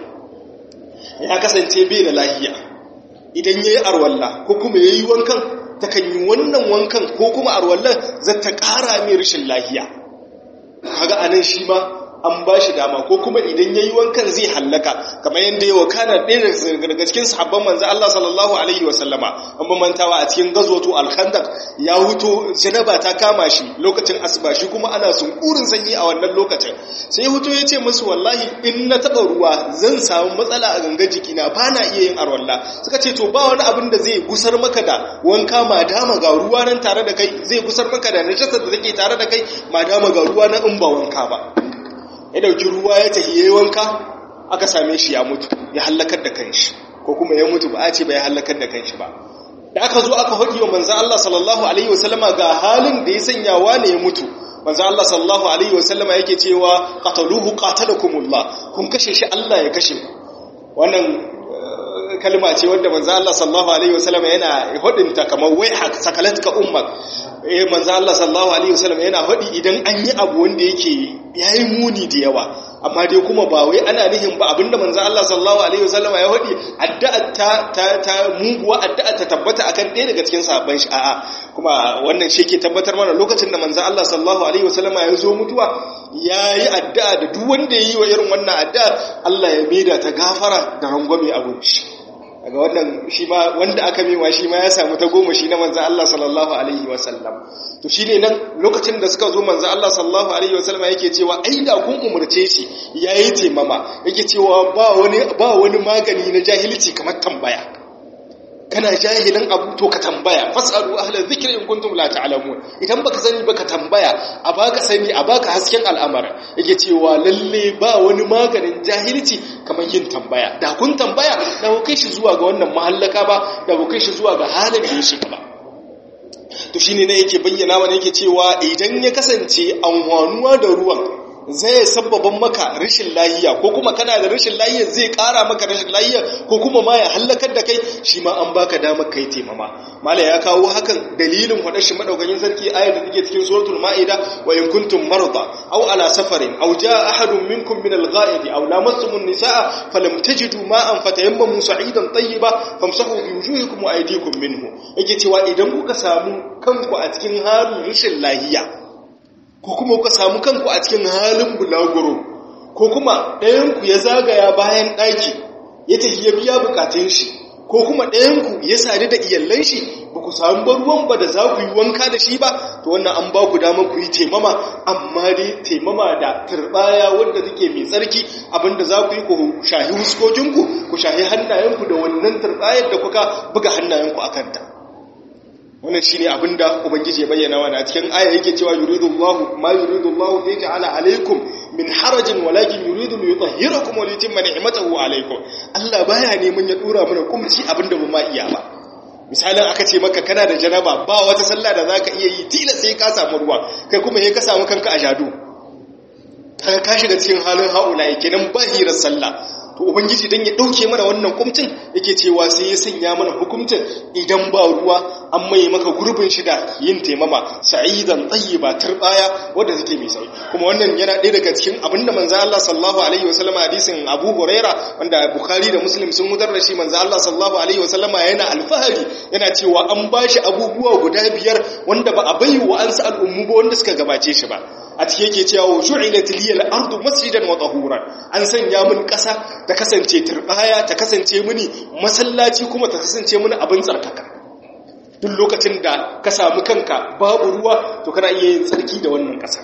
ya kasance bai da lafiya idan yayi arwalla ko kuma yayi wankan takan yi wannan wankan ko kuma arwallan zata ƙara mai rashin lafiya kaga anan shi ma an ba shi dama ko kuma idan yayi wankan zai hallaka kamar yadda yawa kana ɗaya daga cikin sahabban manzo Allah sallallahu alaihi wa sallama an ba mantawa a cikin gazwatu al-khandaq ya huto janaba ta kama shi lokacin asuba shi kuma ana sunkurin sanyi a wannan lokacin sai huto ya ce musu wallahi in na taba ruwa zan samu matsala a ganga jikina ba na iya yin arwalla suka ce to ba wani abin da zai gusar maka da wanka ma dama ga ruwa nan tare da kai zai gusar maka da najasar da take tare da kai ma dama ga ruwa na in ba wanka ba ya dauki ruwa ya tafi yayi wanka aka same shi ya mutu ya halakar da kanshi ko kuma ya mutu ba a ce ba ya halakar da kanshi ba da aka zo aka hadi wa manzo Allah sallallahu alaihi wasallama ga halin da ya sanya wane ya mutu manzo Allah sallallahu alaihi wasallama yake cewa qataluhu qatalakumullah kun kashe shi Allah ya kashe wannan kalma ce wanda manzo Allah sallallahu alaihi wasallam yana hodinta kamar wai hak sakalatka ummak eh manzo Allah sallallahu alaihi wasallam yana hodi idan an yi abu wanda yake yayi muni da yawa amma dai kuma ba wai ana nihin ba abinda manzo Allah sallallahu alaihi wasallam ya hodi addu'a ta ta, ta muguwa addu'a ta tabbata akan ɗaya daga cikin sahabban shi a'a kuma wannan shi ke tabbatar mana lokacin da manzo Allah sallallahu alaihi wasallam ya zo mutuwa yayi addu'a da duk wanda yayi wa irin wannan addu'a Allah ya maida ta gafara da rangwame a gurin shi daga wannan shi ma wanda aka mewa shi ma ya samu ta goma shi na manzan Allah sallallahu alaihi wasallam to shine nan lokacin da suka zo manzan Allah sallallahu alaihi wasallam yake cewa ai da kun umurce shi yayi temama yake cewa ba wani ba wani magani na jahilci kamar tambaya kana jahilin abu to ka tambaya fasalu ahla dhikri in kuntum la ta'lamun idan baka sani baka tambaya a baka sani a baka hasken al'amara yake cewa lalle ba wani maganin jahilci kamar yin tambaya da kun tambaya da ku kai shi zuwa ga wannan mahallaka ba da ku kai shi zuwa ga halin da ya shiga ba to shine ne yake bayyana mana yake cewa idan ya kasance anwanuwa da ruwan zai sabbaban maka rashin lahiya ko kuma kana da rashin lahiya zai kara maka rashin lahiya ko kuma ma ya hallakar da kai shi ma an baka damar kai taimama mala ya kawo hakan dalilin hada shi madaukakin sarki ayar da take cikin suratul maida wa in kuntum marda aw ala safarin aw jaa ahadun minkum min al-gha'id aw lamastum an-nisaa falam tajidu ma'an fatayammamu sa'idan tayyiba famsahu bi wujuhikum wa aydikum minhu yake cewa idan kuka samu kanku a cikin halin rashin lahiya ko kuma kuka samu kanku a cikin halin bulaguro ko kuma ɗayanku ya zagaya bayan ɗaki ya tafi ya biya bukatun shi ko kuma ɗayanku ya sadu da iyallan shi ba ku samu ruwan ba da za ku yi wanka da shi ba to wannan an ba ku dama ku yi taimama amma dai taimama da turbaya wanda take mai tsarki abinda za ku yi ku shahi huskokinku ku shahi hannayenku da wannan turbayar da kuka buga hannayenku a kanta wannan shine abinda ubangiji ya bayyana wa a cikin aya yake cewa yuridullahu ma yuridullahu li ja'ala alaykum min harajin walakin yuridu li yutahhirakum wa yutimma ni'matahu alaykum Allah baya neman ya dora mana kumci abinda ba ma iya ba misalin aka ce maka kana da janaba ba wata sallah da zaka iya yi tila sai ka samu ruwa kai kuma sai ka samu kanka a jado kaga ka shiga cikin halin haula kenan ba hirar sallah to ubangiji dan ya dauke mana wannan kumcin yake cewa sai ya sanya mana hukuncin idan ba ruwa an mai maka gurbin shi da yin taimama sa'idan tayyiba turbaya wanda take mai sauki kuma wannan yana ɗaya daga cikin abinda manzo Allah sallallahu alaihi wasallam hadisin Abu Huraira wanda Bukhari da Muslim sun mudar da shi manzo Allah sallallahu alaihi wasallam yana alfahari yana cewa an bashi abubuwa guda biyar wanda ba a bai wa an sa al'ummu ba wanda suka gabace shi ba a cike yake cewa ju'ilat liyal ardu masjidan wa tahuran an sanya mun ƙasa ta kasance turbaya ta kasance mini masallaci kuma ta kasance mini abin tsarkaka duk lokacin da ka samu kanka babu ruwa to kana iya yin tsarki da wannan ƙasa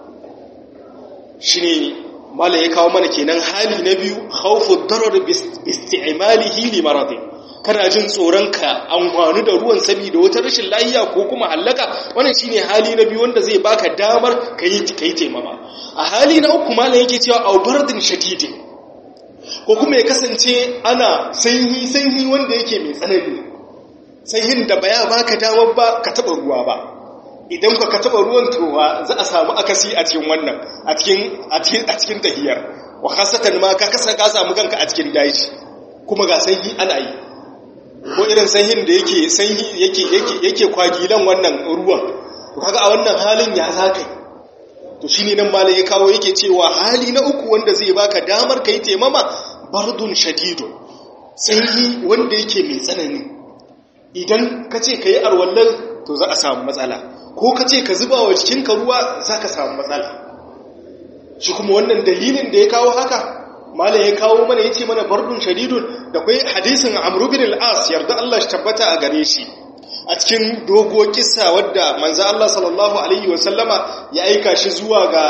shine mala ya kawo mana kenan hali na biyu khawfu darar bi isti'malihi li maradin kana jin tsoron ka amfani da ruwan saboda wata rashin lafiya ko kuma hallaka wannan shine hali na biyu wanda zai baka damar kai kai taimama a hali na uku malam yake cewa au bardin shadidin ko kuma ya kasance ana sanyi sanyi wanda yake mai tsanani sanyin da baya baka damar ba ka taba ruwa ba idan ka ka taba ruwan towa za a samu akasi a cikin wannan a cikin a cikin a cikin tahiyar wa khasatan ma ka kasa ka samu kanka a cikin daji kuma ga sanyi ana yi ko irin sanyin da yake sanyi yake yake yake kwagilan wannan ruwan to kaga a wannan halin ya zaka to shine nan malai ya kawo yake cewa hali na uku wanda zai baka damar kai taimama bardun shadidun sanyi wanda yake mai tsanani idan ka ce ka yi arwallar to za a samu matsala ko ka ce ka zuba wa jikinka ruwa za ka samu matsala shi kuma wannan dalilin da ya kawo haka malam ya kawo mana ya ce mana bardun shadidun da kwai hadisin amru bin al-as yarda Allah shi tabbata a gare shi a cikin dogo kissa wadda manzo Allah sallallahu alaihi wa sallama ya aika shi zuwa ga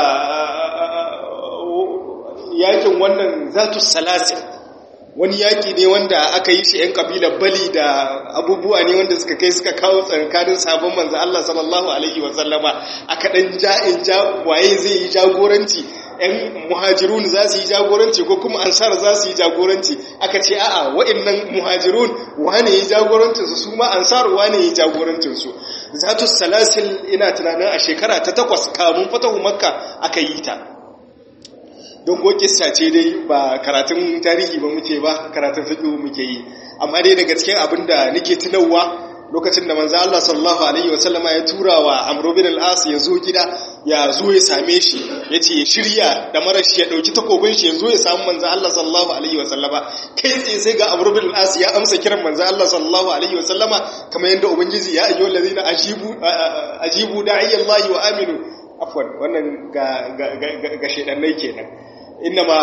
yakin wannan zatu salasil wani yaki ne wanda aka yi shi 'yan kabilar bali da abubuwa ne wanda suka kai suka kawo tsarkanin sabon manzo Allah sallallahu alaihi wa sallama aka dan ja'in ja waye zai yi jagoranci 'yan muhajirun za su yi jagoranci ko kuma ansar za su yi jagoranci aka ce a'a wa'annan muhajirun wane yi jagorancinsu su ma ansar wane yi jagorancinsu zatu salasil ina tunanin a shekara ta takwas kamun fatahu makka aka yi ta don kissa ce dai ba karatun tarihi ba muke ba karatun fiqh muke yi amma dai daga cikin abin da nake tunawa lokacin da manzo Allah sallallahu alaihi wasallama ya tura wa Amr bin al-As ya zo gida ya zo ya same shi yace ya shirya da marashi ya dauki takobin shi ya zo ya samu manzo Allah sallallahu alaihi wasallama kai tsaye sai ga Amr bin al-As ya amsa kiran manzo Allah sallallahu alaihi wasallama kamar yadda ubangiji ya ayyuhal ladina ajibu ajibu da'iyallahi wa aminu afwan wannan ga ga ga shedannai kenan innama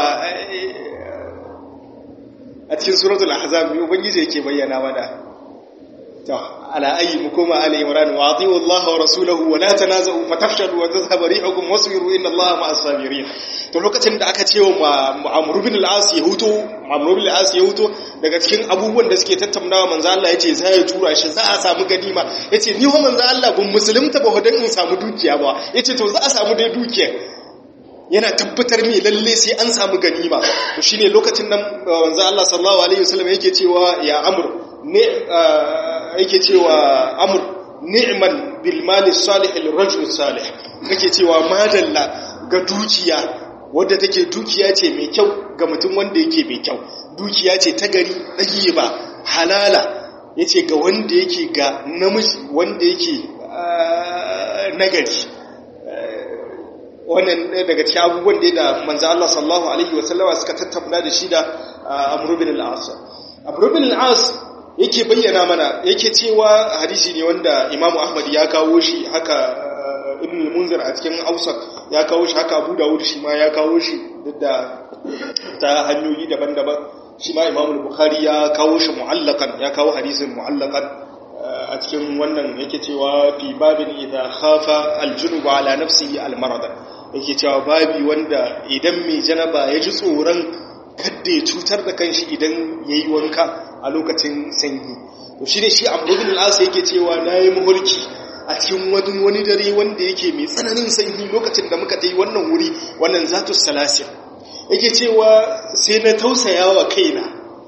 a cikin suratul ahzab ubangiji yake bayyana mana to ala ayi mu koma ala imran wa ati'u allaha wa rasulahu wa la tanazu fatafshalu wa tadhhabu rihukum wasbiru inna allaha ma'as sabirin to lokacin da aka ce wa amr bin al-as ya huto amr bin al-as ya huto daga cikin abubuwan da suke tattaunawa manzo Allah yace za ya tura shi za a samu ganima yace ni ho manzo Allah bin musulunta ba hodan in samu dukiya ba yace to za a samu dai dukiya yana tabbatar mai lalle sai an samu ganima to shine lokacin nan wanzu Allah sallallahu alaihi wasallam yake cewa ya amr ne yake cewa amr ni'man bil mali salih lil rajul salih yake cewa madalla ga dukiya wadda take dukiya ce mai kyau ga mutum wanda yake mai kyau dukiya ce ta gari dage ba halala yace ga wanda yake ga namiji wanda yake nagari wannan daga cikin abubuwan da da manzo Allah sallallahu alaihi wa sallama suka tattauna da shi da Amr bin al-As Amr bin al-As yake bayyana mana yake cewa hadisi ne wanda Imam Ahmad ya kawo shi haka Ibn al-Munzir a cikin Awsat ya kawo shi haka Abu Dawud shi ma ya kawo shi duk da ta hanyoyi daban-daban shi ma Imam al-Bukhari ya kawo shi mu'allakan ya kawo hadisin mu'allakan a cikin wannan yake cewa fi babin idza khafa al-junub ala nafsihi al-marad yake cewa babi wanda idan mai janaba ya ji tsoron kadda ya cutar da kanshi idan ya yi wanka a lokacin sanyi to shi ne shi amrubin al'asa yake cewa na yi mahulki a cikin wani wani dare wanda yake mai tsananin sanyi lokacin da muka yi wannan wuri wannan zatu salasin yake cewa sai na tausaya wa kaina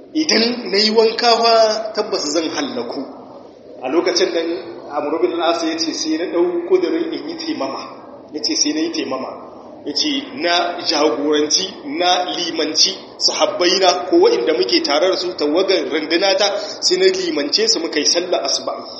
idan na yi wanka fa tabbas zan hallaku a lokacin nan amurubin al'asa ya ce sai na ɗau ƙudurin in yi taimama ya ce sai na yi taimama ya ce na jagoranci na limanci sahabbaina ko waɗanda muke tare da su tawagar rundunata sai na limance su muka yi sallah asuba'i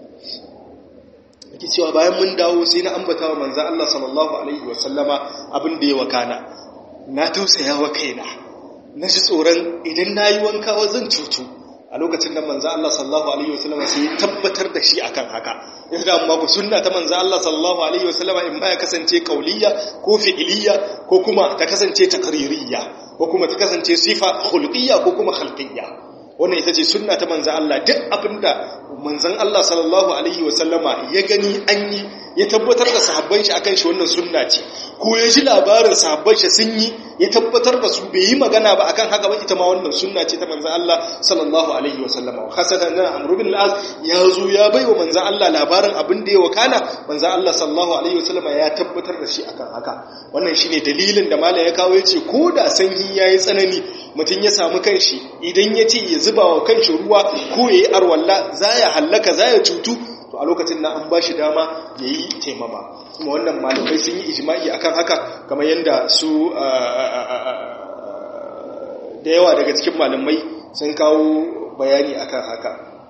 yake cewa bayan mun dawo sai na ambata wa manzan Allah sallallahu alaihi wasallama abin da ya wakana na tausaya wa kaina na ji tsoron idan na yi wankawa zan cutu a lokacin da manzo Allah sallallahu alaihi wasallam sai ya tabbatar da shi akan haka yanzu da amma ku sunna ta manzo Allah sallallahu alaihi wasallam in ba ya kasance kauliyya ko fi'iliyya ko kuma ta kasance taqririyya ko kuma ta kasance sifa khulqiyya ko kuma khalqiyya wannan ita ce sunna ta manzo Allah duk abinda manzon Allah sallallahu alaihi wasallama ya gani an yi ya tabbatar da sahabban shi akan shi wannan sunna ce ko ya ji labarin sahabban shi sun yi ya tabbatar da su bai yi magana ba akan haka ba ita ma wannan sunna ce ta manzon Allah sallallahu alaihi wasallama khasatan nan Amr bin al-As ya zo ya bai wa manzon Allah labarin abin da ya wakana manzon Allah sallallahu alaihi wasallama ya tabbatar da shi akan haka wannan shine dalilin da malam ya kawo yace ko da sanyi yayi tsanani mutum ya samu kanshi idan ya ce ya zuba wa kanshi ruwa ko ya yi arwalla za ya hallaka za ya cutu to a lokacin na an ba shi dama ya yi taimama kuma wannan malamai sun yi ijima'i akan haka kamar yadda su da yawa daga cikin malamai sun kawo bayani akan haka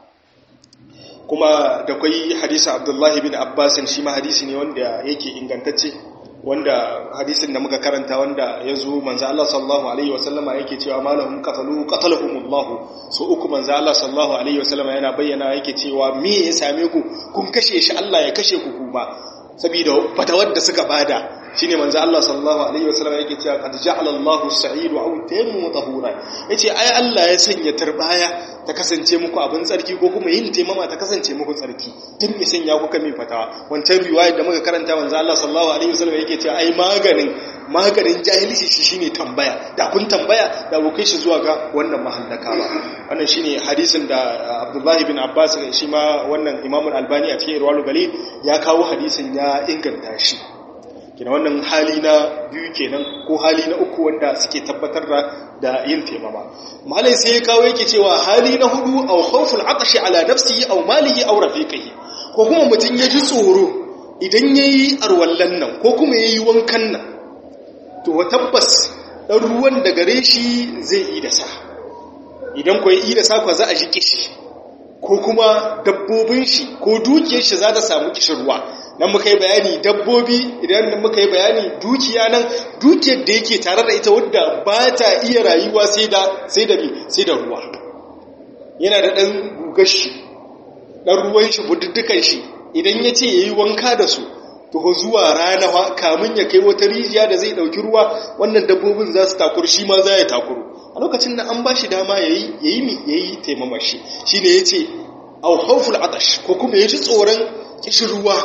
kuma da kwai hadisa abdullahi bin abbasin shi ma hadisi ne wanda yake ingantacce wanda hadisin da muka karanta wanda ya zo manzo Allah sallallahu alaihi wasallama yake cewa malahum qatalu qatalahumullah so uku manzo Allah sallallahu alaihi wasallama yana bayyana yake cewa me ya same ku kun kashe shi Allah ya kashe ku kuma saboda fatawar da suka bada shine manzo Allah sallallahu alaihi wasallam yake cewa qad ja'ala Allahu as-sa'idu aw taymu tahura yace ai Allah ya sanya tarbaya ta kasance muku abin tsarki ko kuma yin taimama ta kasance muku tsarki tun me sanya kuka mai fatawa wancan riwayar da muka karanta manzo Allah sallallahu alaihi wasallam yake cewa ai maganin maganin jahilci shi shine tambaya da kun tambaya da ku kai shi zuwa ga wannan mahallaka ba wannan shine hadisin da Abdullah ibn Abbas shi ma wannan Imam Al-Albani a cikin Irwalul Galil ya kawo hadisin ya inganta shi kina wannan hali na biyu kenan ko hali na uku wanda suke tabbatar da da yin taimama malai sai ya kawo yake cewa hali na hudu aw khawful atashi ala nafsihi aw malihi aw rafiqihi ko kuma mutun ya ji tsoro idan yayi arwallan nan ko kuma yayi wankan nan to tabbas dan ruwan da gare shi zai yi da sa idan ko yi da sa ko za a ji kishi ko kuma dabbobin shi ko dukiyar shi za ta samu kishirwa nan muka yi bayani dabbobi idan muka yi bayani dukiya nan dukiyar da yake tare da ita wadda ba ta iya rayuwa sai da sai da sai da ruwa yana da ɗan gugar shi ɗan ruwan shi bududdukan shi idan ya ce ya yi wanka da su to zuwa rana kamun ya kai wata rijiya da zai ɗauki ruwa wannan dabbobin za su takuru shi ma za ya takuru a lokacin da an ba shi dama ya yi ya yi mi ya yi taimama shi shi ne ya ce au hauful atash ko kuma ya ji tsoron kishin ruwa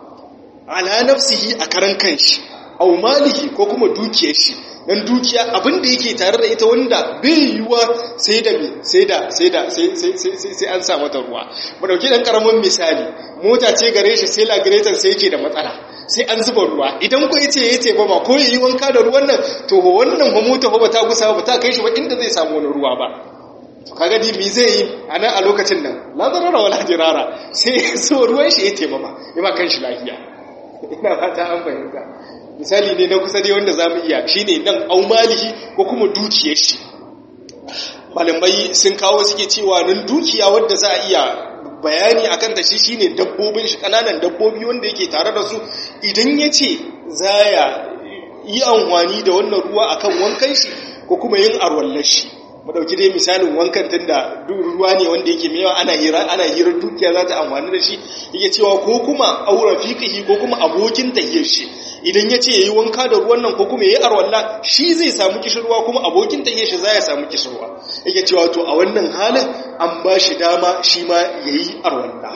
ala nafsihi a karan kanshi au malihi ko kuma dukiyar shi dan dukiya abin da yake tare da ita wanda bai yiwuwa sai da me sai da sai da sai sai sai sai an sa mata ruwa mu dauki dan karamin misali mota ce gare shi sai lagretan sai yake da matsala sai an zuba ruwa idan ko yace yace ba ma ko yayi wanka da ruwan nan to wannan ba mota ba ta gusa ba ta kai shi ba inda zai samu wani ruwa ba to kaga di me zai yi a nan a lokacin nan la zarara wala jirara sai so ruwan shi ya taimama ya ba kan shi lafiya ina fata an fahimta misali ne na kusa dai wanda za mu iya shi ne nan aumalihi ko kuma dukiyar shi malamai sun kawo suke cewa nan dukiya wadda za a iya bayani akan ta shi shine dabbobin shi kananan dabbobi wanda yake tare da su idan ya ce za ya yi amfani da wannan ruwa akan wankan shi ko kuma yin arwallar shi mu dauki dai misalin wankan tunda ruwa ne wanda yake mewa ana hira ana hirar dukiya za ta amfani da shi yake cewa ko kuma aura fiqihi ko kuma abokin tahiyar shi idan yace yayi wanka da ruwan nan ko kuma yayi arwalla shi zai samu kishirwa kuma abokin tahiyar shi zai samu kishirwa yake cewa to a wannan halin an ba shi dama shi ma yayi arwalla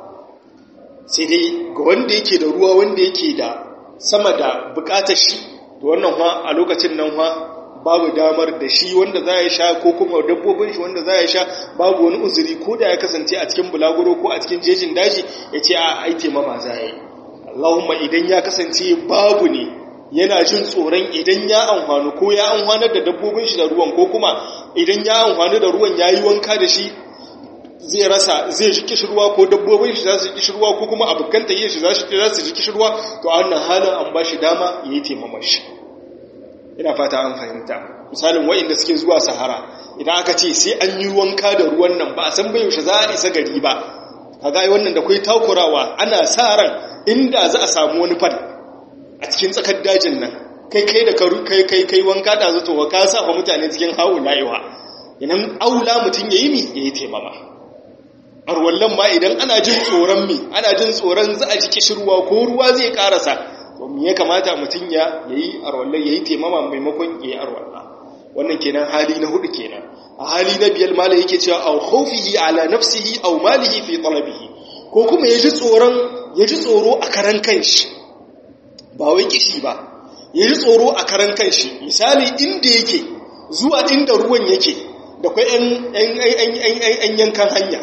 sai dai ga wanda yake da ruwa wanda yake da sama da bukatar shi to wannan fa a lokacin nan fa babu damar da shi wanda za ya sha ko kuma dabbobin shi wanda za ya sha babu wani uzuri ko da ya kasance a cikin bulaguro ko a cikin jejin daji ya ce a aite mama za ya yi Allahumma idan ya kasance babu ne yana jin tsoron idan ya amfani ko ya amfanar da dabbobin shi da ruwan ko kuma idan ya amfani da ruwan ya yi wanka da shi zai rasa zai ji kishirwa ko dabbobin shi za su ji kishirwa ko kuma abokan ta shi za su ji kishirwa to a wannan halin an ba shi dama ya yi taimama shi ina fata an fahimta misalin wa'inda suke zuwa sahara idan aka ce sai an yi wanka da ruwan nan ba a san bai yaushe za a isa gari ba kaga wannan da kai takurawa ana sa ran inda za a samu wani fad a cikin tsakar dajin nan kai kai da kai kai kai wanka da zato ka sa fa mutane cikin hawo laiwa idan aula mutun yayi mi yayi taimama arwallan ma idan ana jin tsoron mi ana jin tsoron za a ji kishirwa ko ruwa zai karasa to me ya kamata mutun ya yayi arwallan yayi taimama maimakon yayi arwalla wannan kenan hali na hudu kenan a hali na biyar mala yake cewa aw khawfihi ala nafsihi aw malihi fi talabihi ko kuma yaji tsoron yaji tsoro a karan kanshi ba wai kishi ba yaji tsoro a karan kanshi misali inda yake zuwa inda ruwan yake da kai yan yankan hanya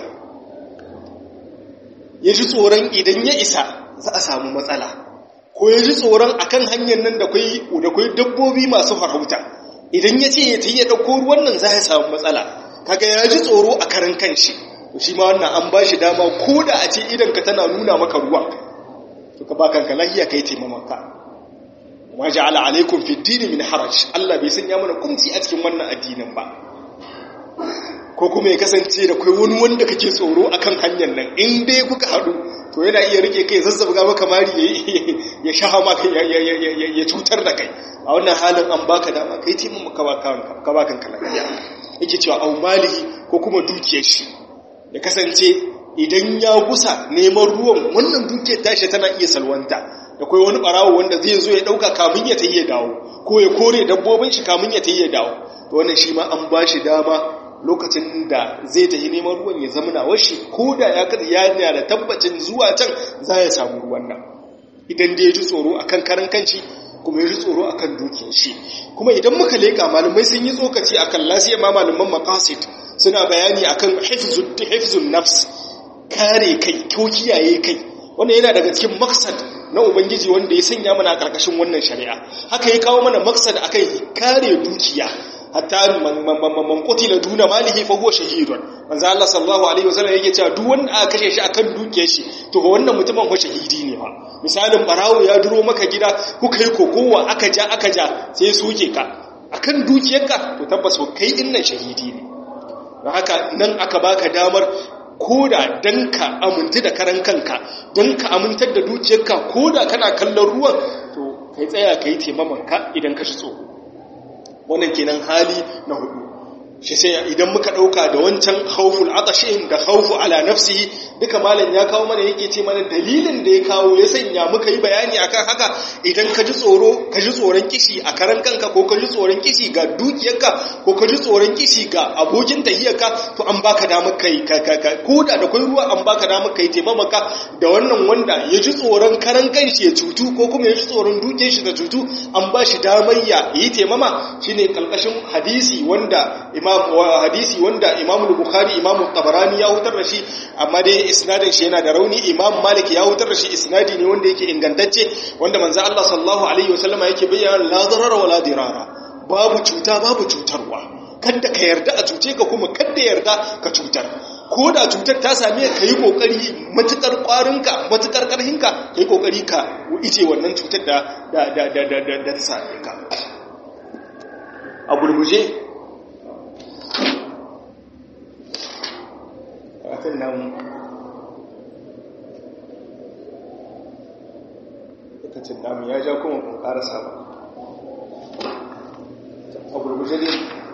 yaji tsoron idan ya isa za a samu matsala ko yaji tsoron akan hanyar nan da kai da kai dabbobi masu farauta idan ya ce ya ta yi ɗauko ruwan nan za ya samu matsala kaga ya ji tsoro a karan kanshi shi ma wannan an ba shi dama ko da a ce idan ka tana nuna maka ruwan to ka ba kanka lahiya ka yi taimamaka ma ja'ala alaikum fi dini min haraj Allah bai sanya mana kumci a cikin wannan addinin ba ko kuma ya kasance da kai wani wanda kake tsoro akan hanyar nan in dai kuka haɗu to yana iya rike kai zazzabga maka mari ya shaha maka ya cutar da kai a wannan halin an baka dama kai taimun ka ba kanka lafiya yake cewa au malihi ko kuma dukiyar shi ya kasance idan ya gusa neman ruwan wannan dukiyar tashi tana iya salwanta da kai wani barawo wanda zai zo ya dauka kamun ya tayi ya dawo ko ya kore dabbobin shi kamun ya tayi ya dawo to wannan shi ma an ba shi dama lokacin da zai tafi neman ruwan ya zama nawar shi ko da ya kada ya da tabbacin zuwa can za ya samu ruwan nan idan da ya ji tsoro akan karan kanci kuma ya ji tsoro akan dukiyar shi kuma idan muka leka malamai sun yi tsokaci akan lasiya ma malaman maqasid suna bayani akan hifzun nafs kare kai ko kiyaye kai wannan yana daga cikin maksad na ubangiji wanda ya sanya mana a karkashin wannan shari'a haka ya kawo mana maksad akan kare dukiya hatta man qutila duna malihi fa huwa shahidun manzo Allah sallallahu alaihi wasallam yake cewa duk wanda aka kashe shi akan dukiyar shi to wannan mutumin fa shahidi ne fa misalin barawo ya duro maka gida kuka yi kokowa aka ja aka ja sai soke ka akan dukiyarka to tabbas kai dinnan shahidi ne don haka nan aka baka damar koda dan ka amintu da karan kanka dan ka amintar da dukiyarka koda kana kallon ruwan to kai tsaya kai taimamanka idan ka shi tsoro wannan kenan hali na hudu shi sai idan muka dauka da wancan khawful atashin da khawfu ala nafsihi duka malam ya kawo mana yake ce mana dalilin da ya kawo ya sanya muka yi bayani akan haka idan ka ji tsoro ka ji tsoron kishi a karan kanka ko ka ji tsoron kishi ga dukiyarka ko ka ji tsoron kishi ga abokin tahiyarka to an baka damar kai ko da da kai ruwa an baka damar kai taimamaka da wannan wanda ya ji tsoron karan kanshi ya cutu ko kuma ya ji tsoron dukiyar shi da cutu an ba shi damar ya yi taimama shine kalkashin hadisi wanda imam hadisi wanda imam bukhari imam tabarani ya hutar da shi amma dai isnadin shi yana da rauni imam malik ya hutar da shi isnadi ne wanda yake ingantacce wanda manzo Allah sallallahu alaihi wasallama yake bayyana la darara wala dirara babu cuta babu cutarwa kada ka yarda a cuce ka kuma kada yarda ka cutar ko da cutar ta same ka yi kokari matukar kwarinka matukar karhinka ka yi kokari ka ice wannan cutar da da da da da da ta same ka a gurguje akan nan lokacin namu ya ja kuma kun karasa ba a gurguje ne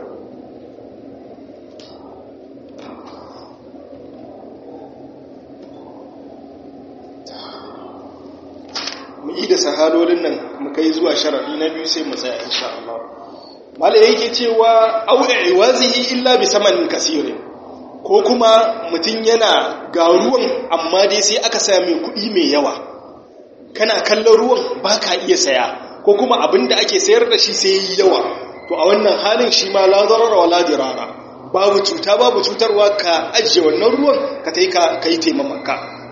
mu yi da sahalolin nan mu kai zuwa sharaɗi na biyu sai mu tsaya insha Allah mala yake cewa au iwazihi illa bi samanin kasirin ko kuma mutum yana ga ruwan amma dai sai aka saya mai kuɗi mai yawa kana kallon ruwan ba ka iya saya ko kuma abin da ake sayar da shi sai yi yawa to a wannan halin shi ma la zarara wa la dirara babu cuta babu cutarwa ka ajiye wannan ruwan ka tai ka kai taimamaka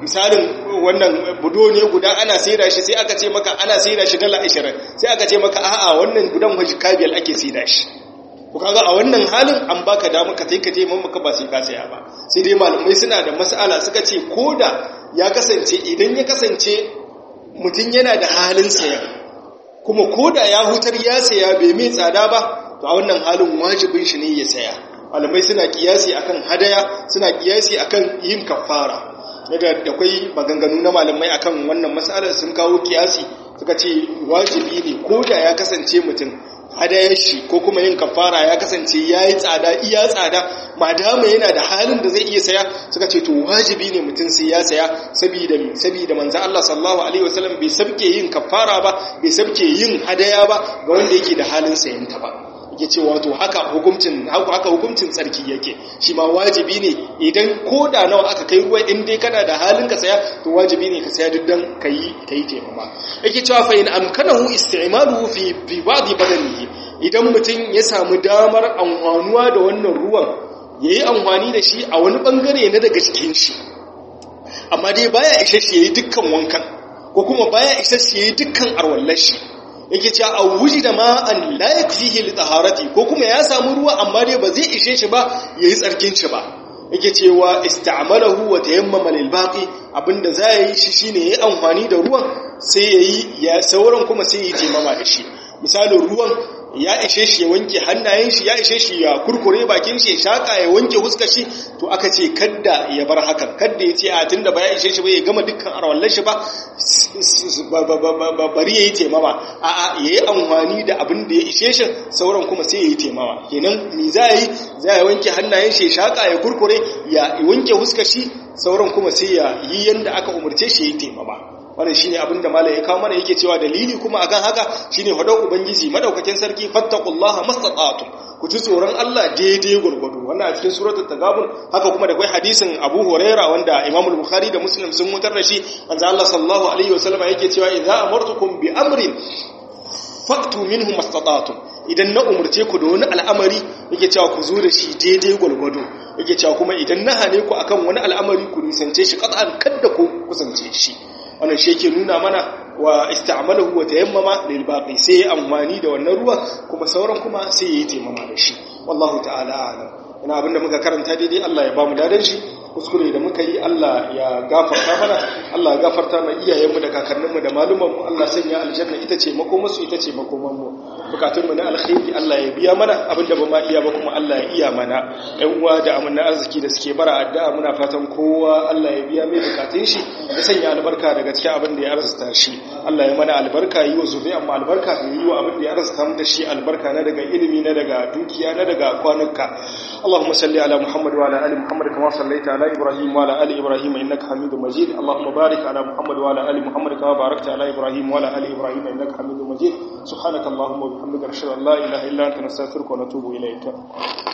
misalin wannan budo ne guda ana saida shi sai aka ce maka ana saida shi dala 20 sai aka ce maka a'a wannan gudan waje kabiyal ake saida shi ku kaga a wannan halin an baka dama ka ka je mamaka ba sai ka saya ba sai dai malamai suna da mas'ala suka ce koda ya kasance idan ya kasance mutum yana da halin saya kuma koda ya hutar ya saya bai mai tsada ba to a wannan halin wajibin shi ne ya saya malamai suna kiyasi akan hadaya suna kiyasi akan yin kafara daga da kwai maganganu na malamai akan wannan mas'alar sun kawo kiyasi suka ce wajibi ne ko da ya kasance mutum hadayar shi ko kuma yin kafara ya kasance ya yi tsada iya tsada madama yana da halin da zai iya saya suka ce to wajibi ne mutum sai ya saya saboda saboda manzo Allah sallallahu alaihi wasallam bai sabke yin kafara ba bai sabke yin hadaya ba ga wanda yake da halin sayan ta ba yake ce wato haka hukuncin haka hukuncin tsarki yake shi ma wajibi ne idan ko da nawa aka kai ruwa in dai kana da halin ka saya to wajibi ne ka saya duk dan kai kai taimama yake cewa fa in amkanahu isti'maluhu fi fi ba'di badanihi idan mutum ya samu damar amfanuwa da wannan ruwan yayi amfani da shi a wani bangare na daga cikin shi amma dai baya ishe shi yayi dukkan wankan ko kuma baya ishe shi yayi dukkan arwallar shi yake cewa a wuji da ma'an la yakfihi li taharati ko kuma ya samu ruwa amma dai ba zai ishe shi ba yayi tsarkin shi ba yake cewa ista'malahu wa tayammama lil baqi abinda za yi shi shine yayi amfani da ruwan sai yayi ya sauran kuma sai yayi taimama da shi misalin ruwan ya ishe shi ya wanke hannayen shi ya ishe shi ya kurkure bakin shi ya shaka ya wanke huskar shi to aka ce kadda ya bar hakan kadda ya ce a tunda ba ya ishe shi ba ya gama dukkan arwallar shi ba bari ya yi taimama a a ya yi amfani da abin da ya ishe shi sauran kuma sai ya yi taimama kenan mi za yi za ya wanke hannayen shi ya shaka ya kurkure ya wanke huskar shi sauran kuma sai ya yi yanda aka umarce shi ya yi taimama wannan shine abin da malai ya kawo mana yake cewa dalili kuma akan haka shine hadau ubangiji madaukakin sarki fattaqullaha mastata'tum ku ji tsoron Allah daidai gurgudu wannan a cikin suratul tagabun haka kuma da kai hadisin Abu Huraira wanda Imam Bukhari da Muslim sun mutar da shi manzo Allah sallallahu alaihi wasallam yake cewa idza amartukum bi amrin faktu minhu mastata'tum idan na umurce ku da wani al'amari yake cewa ku zo da shi daidai gurgudu yake cewa kuma idan na hane ku akan wani al'amari ku nisance shi qat'an kadda ku kusance shi wannan shi yake nuna mana wa ista'malahu wa tayammama lil baqi sai amfani da wannan ruwa kuma sauran kuma sai yayi tayammama da shi wallahu ta'ala a'lam ina abinda muka karanta daidai Allah ya bamu dadan shi kuskure da muka yi Allah ya gafarta mana Allah ya gafarta ma iyayenmu da kakanninmu da malumanmu Allah sanya aljanna ita ce makomarsu ita ce makomanmu bukatunmu na alkhairi Allah ya biya mana abinda ba ma iya ba kuma Allah ya iya mana ƴan uwa da amana arziki da suke bara addu'a muna fatan kowa Allah ya biya mai bukatun shi ya sanya albarka daga cikin abin da ya arzuta shi Allah ya mana albarka yi wa zuriyar mu albarka ya yi wa abin da ya arzuta mu da shi albarka na daga ilimi na daga dukiya na daga kwanuka Allahumma salli ala Muhammad wa ala ali Muhammad kama sallaita ala Ibrahim wa ala ali Ibrahim innaka Hamidum Majid Allahumma barik ala Muhammad wa ala ali Muhammad kama barakta ala Ibrahim wa ala ali Ibrahim innaka Hamidum Majid subhanaka Allahumma wa bihamdika ashhadu an la ilaha illa anta nastaghfiruka wa natubu ilayk